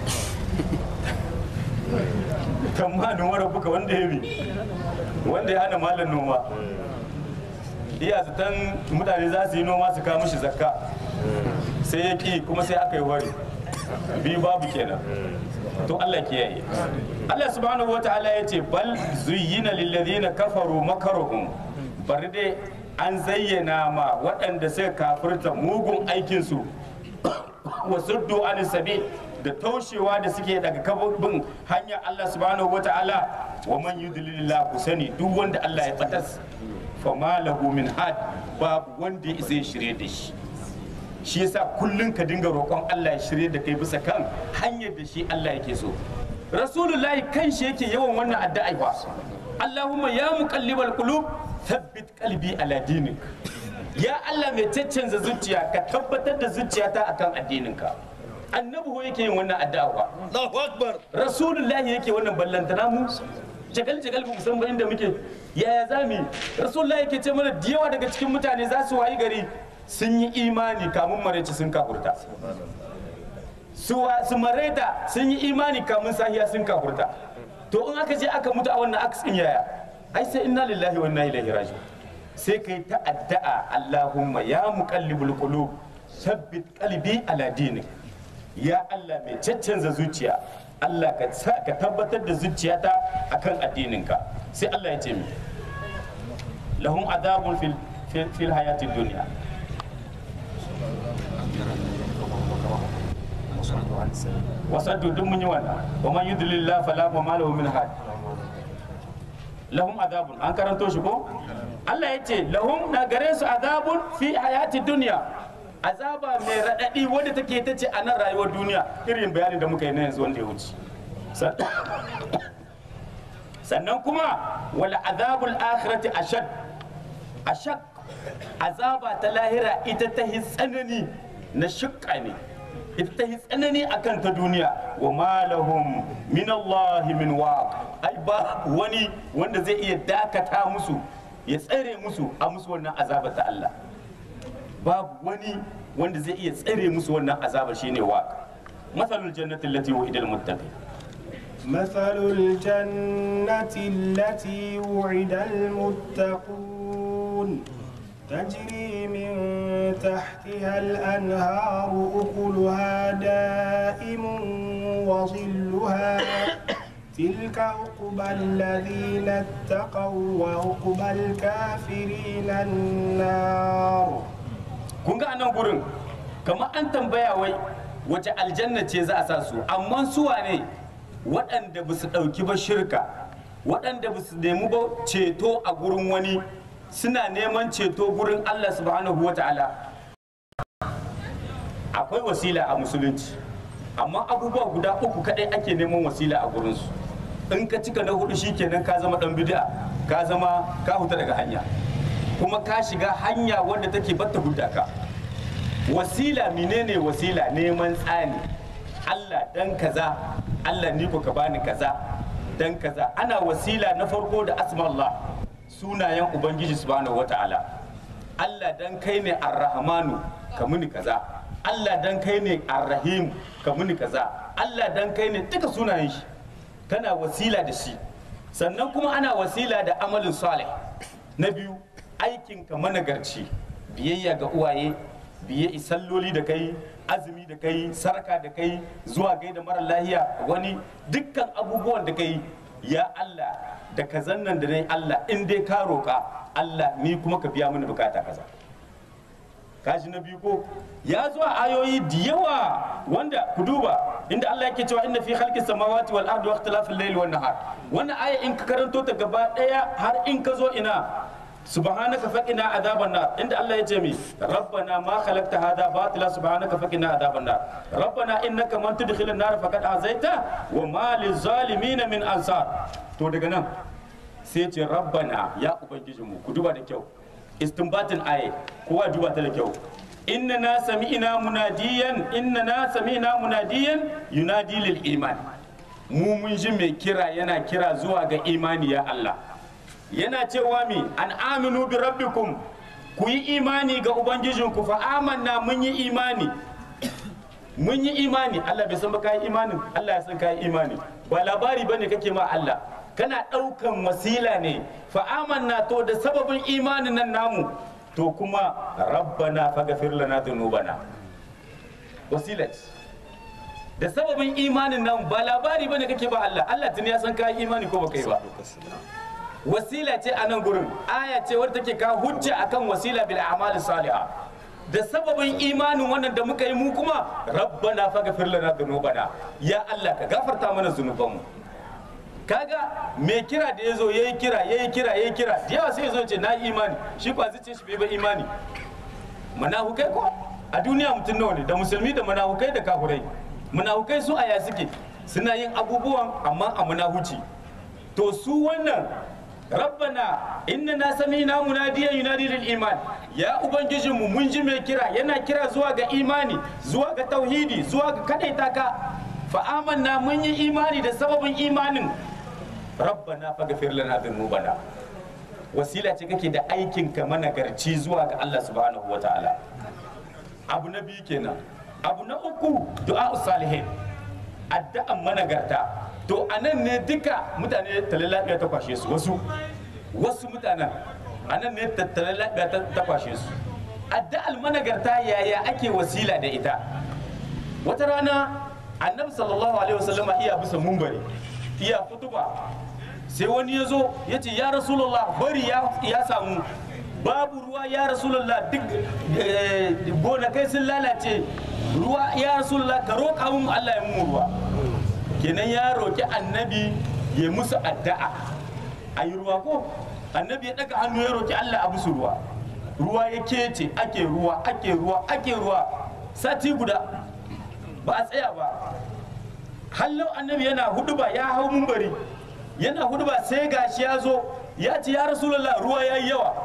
tamanin wara buka wanda ya bi wanda ya hana malam noma iya zaton mutane za su yi noma su kawo mishi zakka sai ya ki kuma sai aka yi wari biyu babu kenan to Allah kiyaye Allah subhanahu wa ta'ala ya ce bal zuyyina lilladhina kafaru makaruhum bari dai an zayyana ma waɗanda suka kafirta mugun aikinsu wa suddu an sabil da taushewa da suke daga kabin hanyar Allah subhanahu wa ta'ala wa man yudlilillah ku sani duk wanda Allah ya batas fa ma lahu min had babu wanda ya zai shirye da shi shi yasa kullun ka dinga roƙon Allah ya shirye da kai bisa kan hanyar da shi Allah yake so rasulullahi kan shi yake yawan wannan addu'a fa Allahumma ya muqallibal qulub thabbit qalbi ala dinik ya Allah mai caccanza zuciya ka tabbatar da zuciyata akan addininka annabi ho yake yin wannan addu'a fa Allahu akbar rasulullahi yake wannan ballantana mu jagal jagal mu san ba inda muke yaya zami rasulullahi yake ce mana da yawa daga cikin mutane za su wayi gari sun yi imani kamun maraice sun kafurta su su mareta sun yi imani kamun sahiya sun kafurta to in aka je aka mutu a wannan aksin yaya ai sai inna lillahi wa inna ilaihi raji'un sai kai ta addu'a Allahumma ya muqallibul qulub sabbit qalbi ala dinik ya Allah mai caccanza zuciya Allah ka sa- ka tabbatar da zuciyata akan addininka sai Allah ya ce mi lahum adabun fil fil, fil hayatid dunya wasaddu duk mun yi wannan wa man yudlillah fala ma lahu min had lahum azabun an karanto shi ko Allah ya ce lahum na gare su azabun fi hayati duniya azaba mai raɗaɗi wadda take ta ce a nan rayuwar duniya irin bayanin da muka yi na yanzu wanda ya wuce San- sannan kuma wala azabul akhirati ashad ashad azaba ta lahira ita ta hi tsanani na shukka ne ita ta hi tsanani akan ta duniya wa malahum min Allah min waq ai ba wani wanda zai iya dakata musu ya tsare musu a musu wannan azaba ta Allah babu wani wanda zai iya tsare musu wannan azaba shine waq mathalul jannati allati wa'ida al-muttaqin مثل الجنة التي وعد المتقون تجري من تحتها الأنهار أكلها دائم وظلها تلك عقبى الذين اتقوا وعقبى الكافرين النار kun ga anan gurin kamar an tambaya wai wace aljanna ce za a sa su amma su wane waɗanda ba su ɗauki ba shirka waɗanda ba su nemi ba ceto a gurin wani suna neman ceto gurin Allah subhanahu wa ta'ala akwai wasila a musulunci amma abubuwa guda uku kaɗai ake neman wasila a gurinsu in ka cika na hudu shikenan ka zama ɗan bid'a ka zama ka huta daga hanya kuma ka shiga hanya wadda take batta hudda ka wasila menene wasila neman tsani Allah dan kaza Allah ni ko ka bani kaza dan kaza ana wasila na farko da asmallah sunayen ubangiji subhanahu wata'ala Allah dan kai ne arrahmanu ka muni kaza Allah dan kai ne arrahim ka muni kaza Allah dan kai ne duka sunayen shi kana wasila da shi sannan kuma ana wasila da amalin salih na biyu aikinka managarci biyayya ga uwaye biye salloli da kai azumi da kai sarka da kai zuwa gaida mara lahiya wani dukkan abubuwan da kai ya Allah da kazan nan da nayi Allah in dai ka roƙa Allah ni kuma ka biya mini bukata kaza kaji na biyu ko ya zo a ayoyi da yawa wanda ku duba inda Allah yake cewa inna fi khalqis samawati wal ardi wa ikhtilafil layli wan nahar wannan aya in ka karanto ta gaba daya har in ka zo ina subhanaka faqina adhaban nar inda Allah ya ce mi rabbana ma khalaqta hadha batila subhanaka faqina adhaban nar rabbana innaka man tudkhilin nar faqad azaita wa ma lizalimin min ansar to daga nan sai ce rabbana ya ubangijinmu ku duba da kyau istinbatin aye kowa duba ta da kyau inna na sami'ina munadiyan inna na sami'ina munadiyan yunadi lil iman mu mun ji mai kira yana kira zuwa ga imani ya Allah yana cewa mi an aminu bi rabbikum ku yi imani ga ubangijinku fa amanna mun yi imani mun yi imani Allah bai san ba kai imanin Allah ya san kai imani ba labari bane kake ma Allah kana ɗaukan wasila ne fa amanna to da sababin imanin nan namu to kuma rabbana faghfir lana dhunubana wasila ce. da sababin imanin nan ba labari bane kake ba Allah Allah tuni ya san kai imani ko baka yi ba wasila ce a nan gurin aya ce wadda take ka hujja akan wasila bil a'mal salihah da sababin imanin wannan da muka yi mu kuma rabbana faghfir lana dhunubana ya Allah ka gafarta mana zunubanmu kaga mai kira da yazo yayi kira yayi kira yayi kira da yawa sai yazo ce na yi imani shi kwa zuce shi bai ba imani manahukai ko a duniya mutum nawa ne da musulmi da manahukai da kafurai manahukai su aya suke suna yin abubuwan amma a munahuci to su wannan rabbana innana sami'na munadiyan yunadi lil iman ya ubangijinmu mun ji mai kira yana kira zuwa ga imani zuwa ga tauhidi zuwa ga kadaita ka fa amanna mun yi imani da sababin imanin rabbana faghfir lana dhunubana wasila ce kake da aikin ka managarci zuwa ga Allah subhanahu wataala abu na biyu kenan abu na uku du'a salihin addu'an managarta to a nan ne duka mutane talalabiya ta kwashe su wasu wasu mutanen a nan ne talalabiya ta kwashe su addu'al managarta yaya ake wasila da ita wata rana annabi sallallahu alaihi wasallama iya bisa mumbari iya kutuba sai wani ya zo ya ce ya rasulullah bari ya samu babu ruwa ya rasulullah duk gonakai sun lalace ruwa ya rasulullah ka roƙa mun allah ya mu ruwa kenan ya roƙi annabi ya musu addu'a a yi ruwa ko annabi ya daga hannu ya roki Allah a musu ruwa ruwa ya kece ake ruwa ake ruwa ake ruwa sati guda ba a tsaya ba hallau annabi yana huduba ya hau mumbari yana huduba sai gashi ya zo ya ce ya rasulullah ruwa ya yi yawa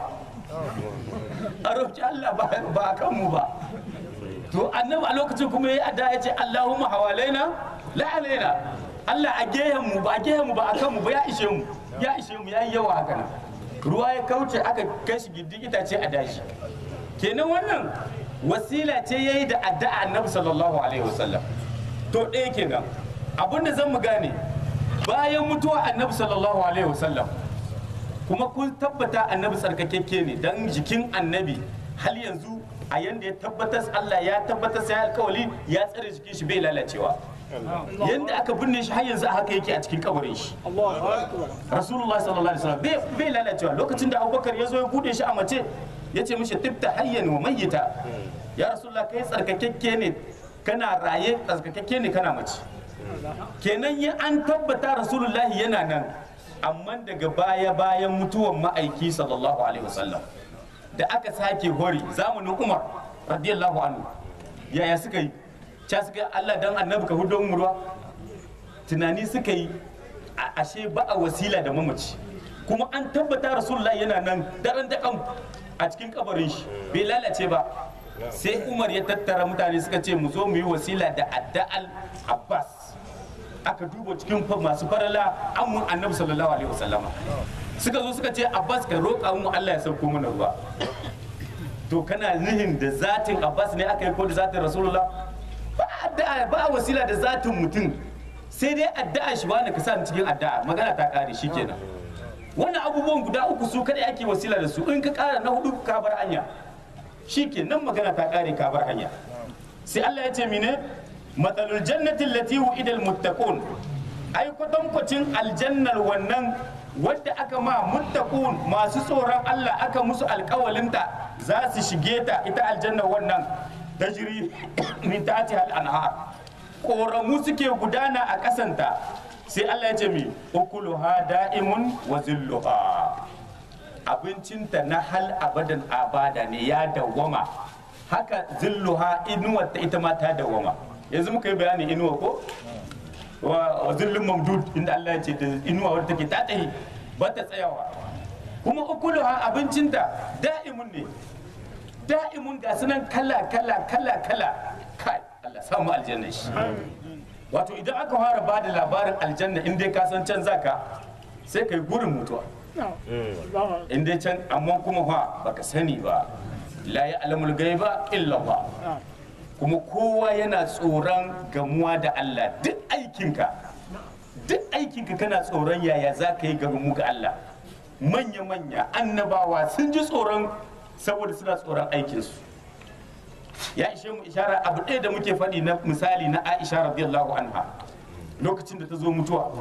a roki Allah ba ba a kanmu ba to annabi a lokacin kuma ya adda ya ce Allahumma hawalaina la alaina Allah a gehen mu ba a gehen mu ba a kanmu ba ya ishe mu ya ishe mu ya yi yawa haka nan ruwa ya kauce aka kai shi gindin itace a dashi kenan wannan wasila ce yayi da addu'a annabi sallallahu alaihi wasallam to ɗaya kenan abinda zan mu gane bayan mutuwa annabi sallallahu alaihi wasallam kuma kun tabbata annabi tsarkakekke ne dan jikin annabi hal yanzu a yanda ya tabbatar Allah ya tabbatar sai alkawali ya tsare jikin shi bai lalacewa yanda aka binne shi har yanzu a haka yake a cikin kabarin shi rasulullah sallallahu alaihi wasallam bai bai lalacewa lokacin da abubakar ya zo ya bude shi a mace ya ce mishi tibta hayyan wa mayyita ya rasulullah kai tsarkakekke ne kana raye tsarkakekke ne kana mace kenan ya an tabbata rasulullahi yana nan amma daga baya bayan mutuwan ma'aiki sallallahu alaihi wasallam da aka sake hori zamanin umar radiyallahu anhu yaya suka yi ca suka yi allah dan annabi ka hudu mu ruwa tunani suka yi a- ashe ba a wasila da mamaci kuma an tabbata rasulullah yana nan daren dakan a cikin kabarin shi bai lalace ba sai umar ya tattara mutane suka ce mu zo mu yi wasila da adda'al abbas aka duba cikin fa- masu farala amun annabi sallallahu alaihi wasallama suka zo suka ce abbas ka roƙa mu allah ya sauko mana ruwa to kana nihin da zatin abbas ne aka yi ko da zatin rasulullah ba addu'a ba wasila da zatin mutum sai dai addu'a shi wani ka sa ni cikin addu'a magana ta kare shikenan wannan abubuwan guda uku su kadai ake wasila da su in ka kara na hudu ka bar hanya shikenan magana ta kare ka bar hanya sai Allah ya ce mine matsalul jannati allati wu'ida almuttaqun ai kwatankwacin aljannar wannan wadda aka ma muttaqun masu tsoron Allah aka musu alkawalinta za su shige ta ita aljannar wannan tajri min tahtiha al-anhar koramu suke gudana a kasanta sai Allah ya ce mi ukuluha da'imun wa zilluha abincinta na hal abadan abada ne ya dawwama haka zilluha inuwar ta ita ma ta dawwama yanzu muka yi bayani inuwa ko wa wa zillun mamdud inda Allah ya ce da inuwa wadda take ta tsaye ba ta tsayawa kuma ukuluha abincinta da'imun ne da'imun ga sunan kala kala kala kala kai Allah samu aljanna shi wato idan aka fara ba da labarin aljanna in dai ka san can zaka sai kai gurin mutuwa in dai can amma kuma fa baka sani ba la ya alamul gaiba illa ba kuma kowa yana tsoron gamuwa da Allah duk aikinka duk aikinka kana tsoron yaya za ka yi gamu ga Allah manya-manya annabawa sun ji tsoron saboda suna tsoron aikinsu ya ishe mu ishara abu ɗaya da muke faɗi na misali na aisha radiyallahu anha lokacin da ta zo mutuwa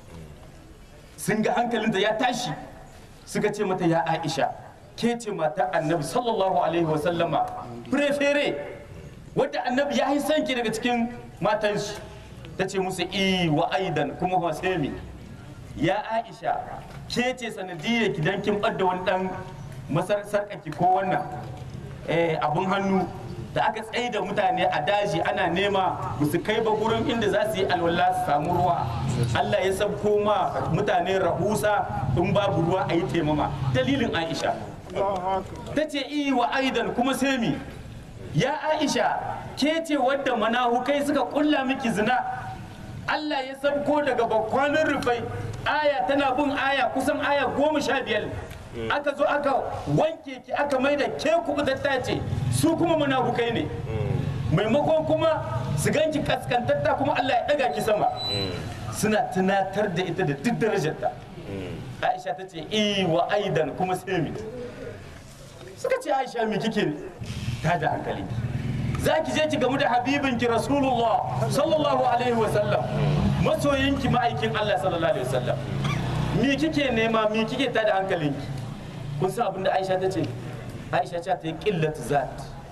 sun ga hankalinta ya tashi suka ce mata ya aisha ke ce mata annabi sallallahu alaihi wasallama prefere wadda annabi ya yi sanki daga cikin matan shi ta ce musu i wa aidan kuma hosemi ya aisha ke ce sanadiyar ki dan kin ɓadda wani ɗan masar sarƙaki ko wannan eh, abun hannu da aka tsaye da mutane a daji ana nema ba su kai ba gurin inda za su yi alwala su samu ruwa Allah ya sabko ma mutane rahusa in babu ruwa a yi taimama dalilin Aisha ta ce iyi wa aidan kuma sai mi ya Aisha ke ce wadda manahukai suka kulla miki zina Allah ya sabko daga bakwanin rufai aya tana bin aya kusan aya goma sha biyar aka zo aka wanke ki aka mai da ke kubutatta ce su kuma munafukai ne maimakon kuma su ganki kaskantatta kuma Allah ya daga ki sama suna tunatar da ita da duk darajarta Aisha ta ce i wa aidan kuma sai mi suka ce Aisha mi kike ta da hankali za ki je ki gamu da habibinki rasulullah sallallahu alaihi wasallam masoyinki ma'aikin Allah sallallahu alaihi wasallam mi kike nema mi kike ta da hankalinki kun san abin da aisha ta ce aisha ce ta yi ƙillat zat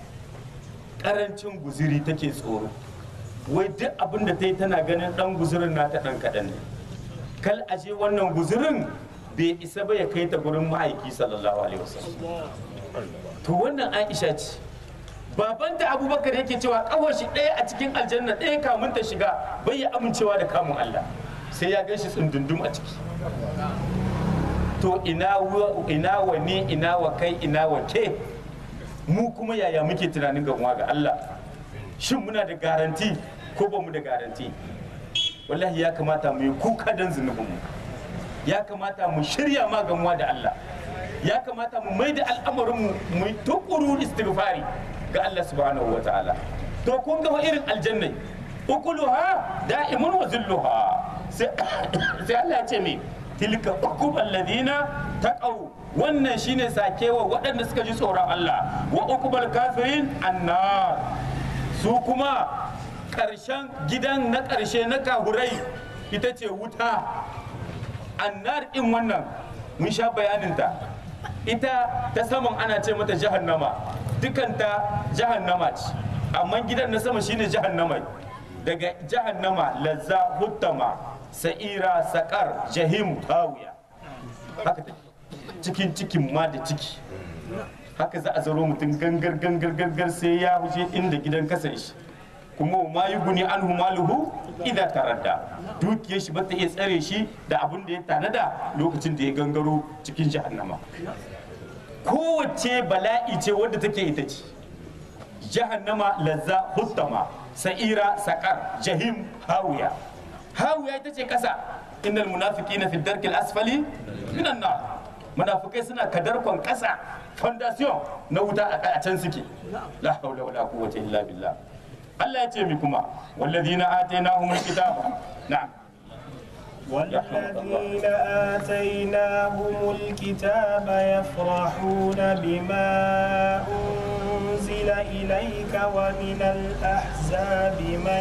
ƙarancin guziri take tsoro wai duk abin da ta yi tana ganin ɗan guzirin nata ɗan kaɗan ne kal aje wannan guzirin bai isa ba ya kai ta gurin ma'aiki sallallahu alaihi wasallam to wannan aisha ce babanta abubakar yake cewa kawar shi ɗaya a cikin aljanna ɗaya kamun ta shiga bai ya amincewa da kamun allah sai ya gan shi tsundundum a ciki to ina wa ina wa ni ina wa kai ina wa ke mu kuma yaya muke tunanin gamuwa ga allah shin muna da garanti ko ba mu da garanti wallahi ya kamata mu yi kuka don zunubinmu ya kamata mu shirya ma gamuwa da allah ya kamata mu mai da al'amarinmu mu yi tukuru istighfari ga Allah subhanahu wa ta'ala to kun ga irin aljannai ukuluha da'imun wa zilluha sai sai Allah ya ce me tilka uqubal ladina taqaw wannan shine sakewa waɗanda suka ji tsoron Allah wa uqubal kafirin annar su kuma ƙarshen gidan na ƙarshe na kahurai ita ce wuta annar ɗin wannan mun sha bayaninta ita ta saman ana ce mata jahannama dukanta jahannama ce amma gidan na sama shine jahannama daga jahannama lazza huttama sa'ira sakar jahim hawiya haka take cikin cikin ma da ciki haka za a zaro mutum gangar gangar gangar sai ya huje inda gidan kasar shi kuma ma yi guni an maluhu idan taradda dukiyar shi bata iya tsare shi da abin da ya tanada lokacin da ya gangaro cikin jahannama kowace bala'i ce wadda take ita ce jahannama lazza huttama sa'ira sakar jahim hawiya hawiya ita ce kasa innal munafiqina fi darkil asfali minan nar munafikai suna kadarkon kasa fondation na wuta a can suke la haula wala quwwata illa billah Allah ya ce mi kuma walladhina atainahumul kitaba na'am والذين آتيناهم الكتاب يفرحون بما أنزل إليك ومن الأحزاب من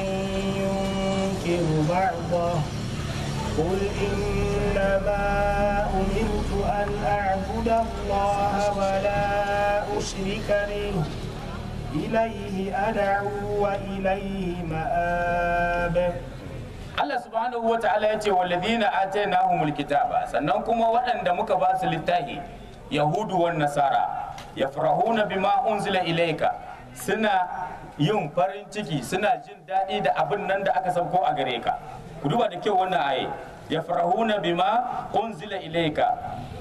ينكر بعضه قل إنما أمرت أن أعبد الله ولا أشرك به إليه أدعو وإليه مآب Allah subhanahu wa ta'ala ya ce walladhina atainahumul kitaba sannan kuma waɗanda muka ba su littafi yahudu wan nasara yafrahuna bima unzila ilayka suna yin farin ciki suna jin daɗi da abin nan da aka sauko a gare ka ku duba da kyau wannan aye yafrahuna bima unzila ilayka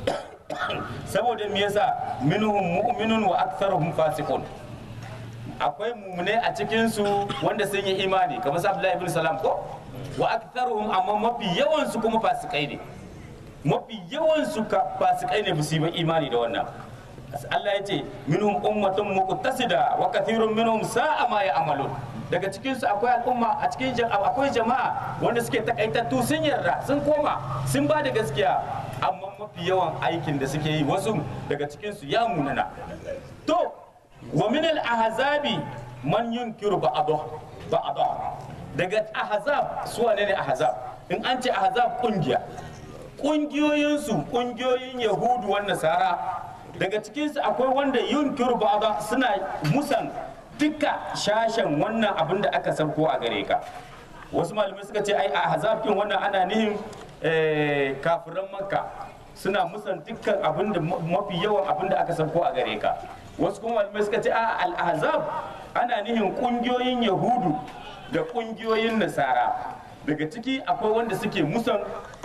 saboda me yasa minhum mu'minun wa aktharuhum fasiqun akwai mumune a cikin su wanda sun yi imani kamar sa Abdullahi ibn Salam ko wa aktharuhum amma mafi yawan su kuma fasikai ne mafi yawan su ka fasikai ne musu yi imani da wannan Allah ya ce minhum ummatun muqtasida wa kathirun minhum sa'a ma ya'malun daga cikin su akwai al'umma a cikin akwai jama'a wanda suke takaitattu sun yarda sun koma sun ba da gaskiya amma mafi yawan aikin da suke yi wasu daga cikin su ya munana to wa min al-ahzabi man yunkiru ba'dahu ba'dahu daga ahzab su wane ne ahzab in an ce ahzab kungiya kungiyoyinsu kungiyoyin yahudu wan nasara daga cikinsu akwai wanda yunkiru ba'da suna musan duka shashen wannan abin da aka sauko a gare ka wasu malamai suka ce ai ahzab din wannan ana nihin kafiran makka suna musan dukkan abin da mafi yawan abin da aka sauko a gare ka wasu kuma malamai suka ce a al-ahzab ana nihin kungiyoyin yahudu da kungiyoyin nasara daga ciki akwai wanda suke musan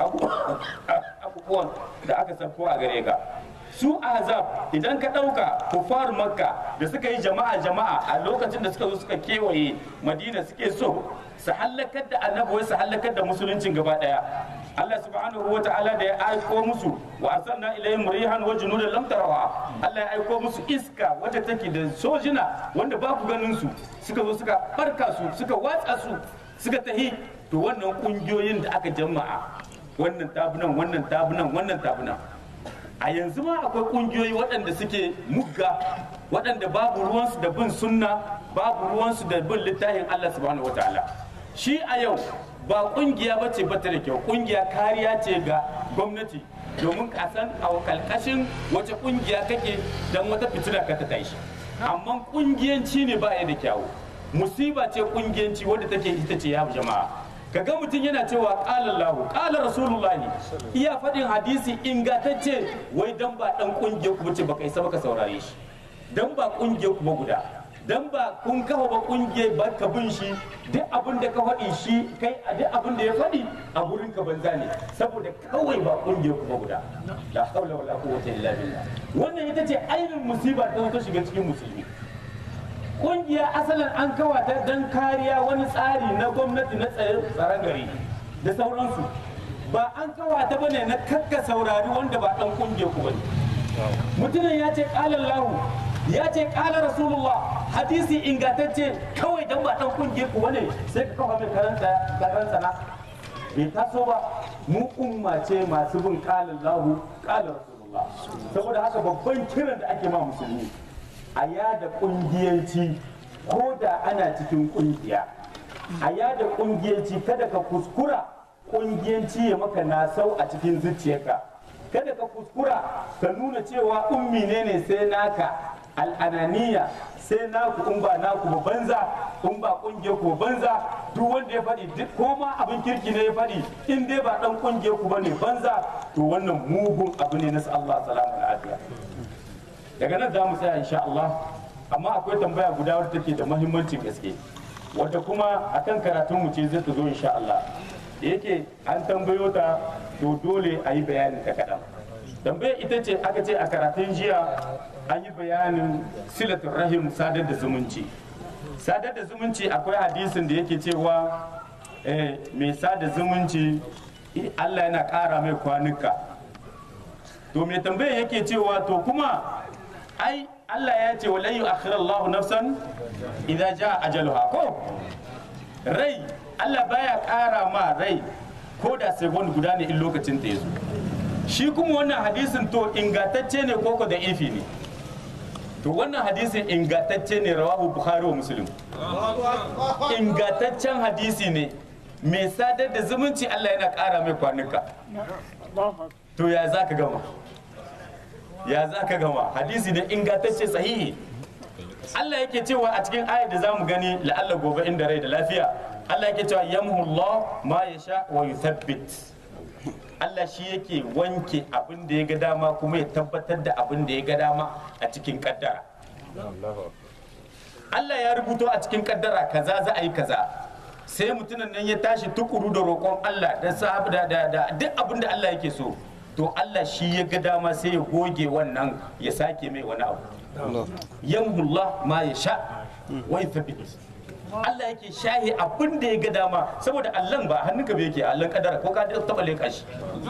abubuwan da aka sauko a gare ka su azab idan ka ɗauka kufar makka da suka yi jama'a jama'a a lokacin da suka zo suka kewaye madina suke so su hallakar da annabi su hallakar da musuluncin gaba daya Allah subhanahu wa ta'ala da ya aiko musu wa arsalna ilayhim rihan wa junudan lam tarawha Allah ya aiko musu iska wacce take da sojina wanda ba ku ganin su suka zo suka barka su suka watsa su suka tahi to wannan kungiyoyin da aka jama'a wannan tabunan wannan tabunan wannan tabunan a yanzu ma akwai kungiyoyi waɗanda suke mugga waɗanda babu ruwansu da bin sunna babu ruwansu da bin littafin Allah subhanahu wataala shi a yau ba kungiya ba ce bata da kyau kungiya kariya ce ga gwamnati domin ka san a kalkashin wace kungiya kake dan wata fitina ka ta tashi amma kungiyanci ne ba ya da kyawu musiba ce kungiyanci wadda take ita ce ya jama'a kaga mutum yana cewa qala Allah qala Rasulullahi iya faɗin hadisi ingantacce wai dan ba dan kungiyar ku bace baka isa baka saurare shi dan ba kungiyar ku ba guda dan ba kun kafa ba kungiyar ba ka bin shi duk abin da ka faɗi shi kai a duk abin da ya faɗi a gurin ka banza ne saboda kawai ba kungiyar ku ba guda la haula wala quwwata illa billah wannan ita ce ainihin musiba ta ta shiga cikin musulmi kungiya asalin an kawata don kariya wani tsari na gwamnati na tsaron gari da sauransu ba an kawata ba ne na kakka saurari wanda ba dan kungiyar ku bane mutumin ya ce kalan lahu ya ce kala rasulullah hadisi ingantacce kawai dan ba dan kungiyar ku bane sai ka kafa mai karanta karanta na bai taso ba mu umma ce masu bin kalan lahu kala rasulullah saboda haka babban kiran da ake ma musulmi a yada kungiyanci ko da ana cikin kungiya a yada kungiyanci kada ka kuskura kungiyanci ya maka nasau a cikin zuciyarka kada ka kuskura ka nuna cewa ummi ne ne sai naka al'ananiya sai naku in ba naku ba banza in ba kungiyar ku ba banza duk wanda ya faɗi duk ko ma abin kirki ne ya faɗi in dai ba dan kungiyar ku bane banza to wannan mugun abu ne na Allah salamu alaihi daga nan za mu tsaya insha Allah amma akwai tambaya guda wadda take da mahimmancin gaske wadda kuma akan karatun mu ce zai ta zo insha Allah da yake an tambayo ta to dole a yi bayanin ta kaɗan tambaya ita ce aka ce a karatun jiya an yi bayanin silatul rahim sadar da zumunci sadar da zumunci akwai hadisin da yake cewa mai sada zumunci Allah yana ƙara mai kwanuka to mai tambaya yake cewa to kuma ai Allah ya ce wa layu akhirallahu nafsan idza jaa ajaluha ko rai Allah baya ƙara ma rai ko da second guda ne in lokacin ta yazo shi kuma wannan hadisin to ingantacce ne ko ko da ifi ne to wannan hadisin ingantacce ne rawahu bukhari wa muslim ingantaccen hadisi ne mai sadar da zumunci Allah yana ƙara mai kwanuka to ya za ka gama ya za ka gama hadisi da ingantacce sahihi Allah yake cewa a cikin ayar da za mu gani la'alla gobe inda rai da lafiya Allah yake cewa yamhullah ma yasha wa yuthabbit Allah shi yake wanke abin da ya ga dama kuma ya tabbatar da abin da ya ga dama a cikin kaddara Allah ya rubuto a cikin kaddara kaza za a yi kaza sai mutumin nan ya tashi tukuru da roƙon Allah da sahabu da da duk abin da Allah yake so to Allah shi ya ga dama sai ya goge wannan ya sake mai wani abu yamhullah ma ya sha wa yuthabbit Allah yake shahi abin da ya ga dama saboda Allah ba hannunka bai yake Allah kadara ko ka taba leka shi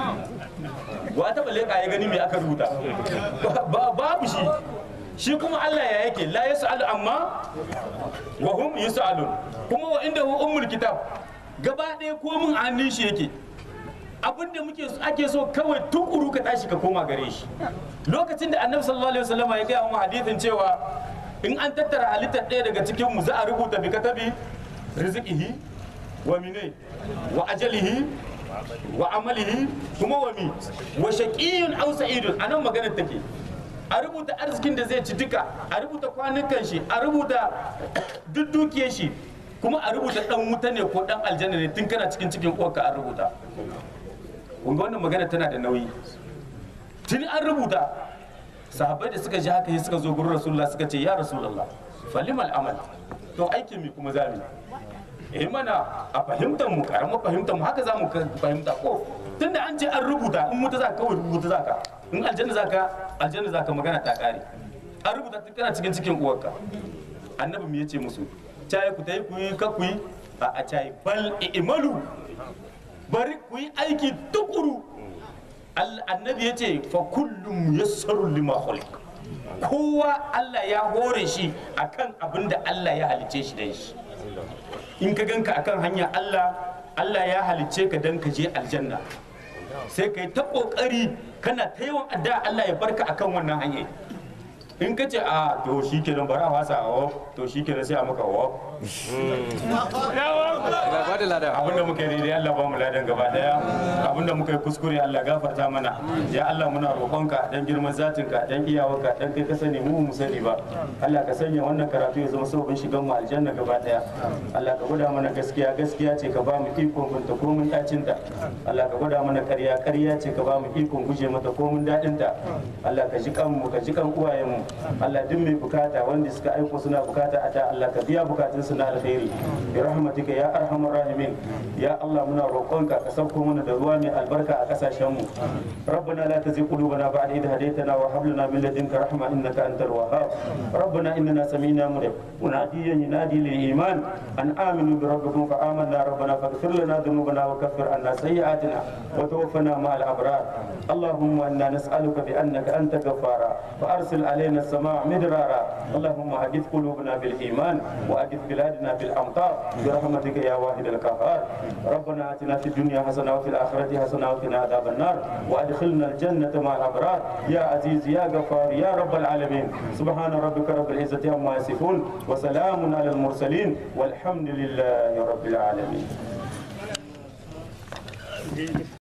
wa taba leka ya gani me aka rubuta ba babu shi shi kuma Allah ya yake la yas'alu amma wa hum yus'alun kuma wa inda hu ummul kitab gaba ɗaya komin a hannun shi yake abin da muke ake so kawai tukuru ka tashi ka koma gare shi lokacin da annabi sallallahu alaihi wasallam ya gaya mu hadithin cewa in an tattara halittar ɗaya daga cikin mu za a rubuta bi katabi rizqihi wa mine wa ajalihi wa amalihi kuma wa mi wa shaqiyyun aw sa'idun anan maganar take a rubuta arzikin da zai ci duka a rubuta kwanukan shi a rubuta duk dukiyar shi kuma a rubuta dan wuta ne ko dan aljanna ne tun kana cikin cikin uwarka an rubuta kunga wannan magana tana da nauyi tuni an rubuta sahabbai da suka ji haka sai suka zo gurin rasulullah suka ce ya rasulullah falimal amal to aikin mi kuma zamu eh mana a fahimtar mu karamar fahimtar mu haka zamu fahimta ko tunda an ce an rubuta in mutu za ka kawai rubuta za ka in aljanna za ka aljanna za ka magana ta kare an rubuta tun kana cikin cikin uwarka annabi me yace musu cayi ku tayi ku yi ka ku yi a a cayi bal i'malu bari ku yi aiki tukuru annabi ya ce fa kullum yassaru lima khuliq kowa Allah ya hore shi akan abin da Allah ya halice shi da shi in ka ganka akan hanya Allah Allah ya halice ka dan ka je aljanna sai ka yi ta kokari kana ta yawan adda Allah ya barka akan wannan hanya in ka ce a to shi kenan bara wasa a to shi kenan sai a maka wa Allah ba da lada abinda muka yi daidai Allah ba mu ladan gaba daya abinda muka yi kuskure Allah gafarta mana ya Allah muna roƙonka dan girman zatinka dan iyawarka dan kai ka sani mu mu sani ba Allah ka sanya wannan karatu ya zama sababin shigan mu aljanna gaba daya Allah ka gwada mana gaskiya gaskiya ce ka ba mu ikon binta ko mun dacin ta Allah ka gwada mana ƙarya ƙarya ce ka ba mu ikon guje mata ko mun dadin ta Allah ka ji kan mu ka ji kan uwayen mu Allah duk mai bukata wanda suka aiko suna bukata a ta Allah ka biya bukatun su na alkhairi bi rahmatika ya arhamar rahimin ya Allah muna roƙonka ka sauko mana da ruwa mai albarka a kasashen mu ربنا لا تزغ قلوبنا بعد إذ هديتنا وهب لنا من لدنك رحمة إنك أنت الوهاب ربنا إننا سمعنا مناديا ينادي للإيمان أن آمنوا بربكم فآمنا ربنا فاغفر لنا ذنوبنا وكفر عنا سيئاتنا وتوفنا مع الأبرار اللهم إنا نسألك بأنك أنت غفارا فأرسل علينا السماء مدرارا اللهم أجث قلوبنا بالإيمان وأجث بلادنا بالأمطار برحمتك يا واحد القهار ربنا آتنا في الدنيا حسنة وفي الآخرة حسنة وقنا عذاب النار وأدخلنا الجنة مع الأبرار يا عزيز يا غفار يا رب العالمين سبحان ربك رب العزة عما يصفون وسلام على المرسلين والحمد لله رب العالمين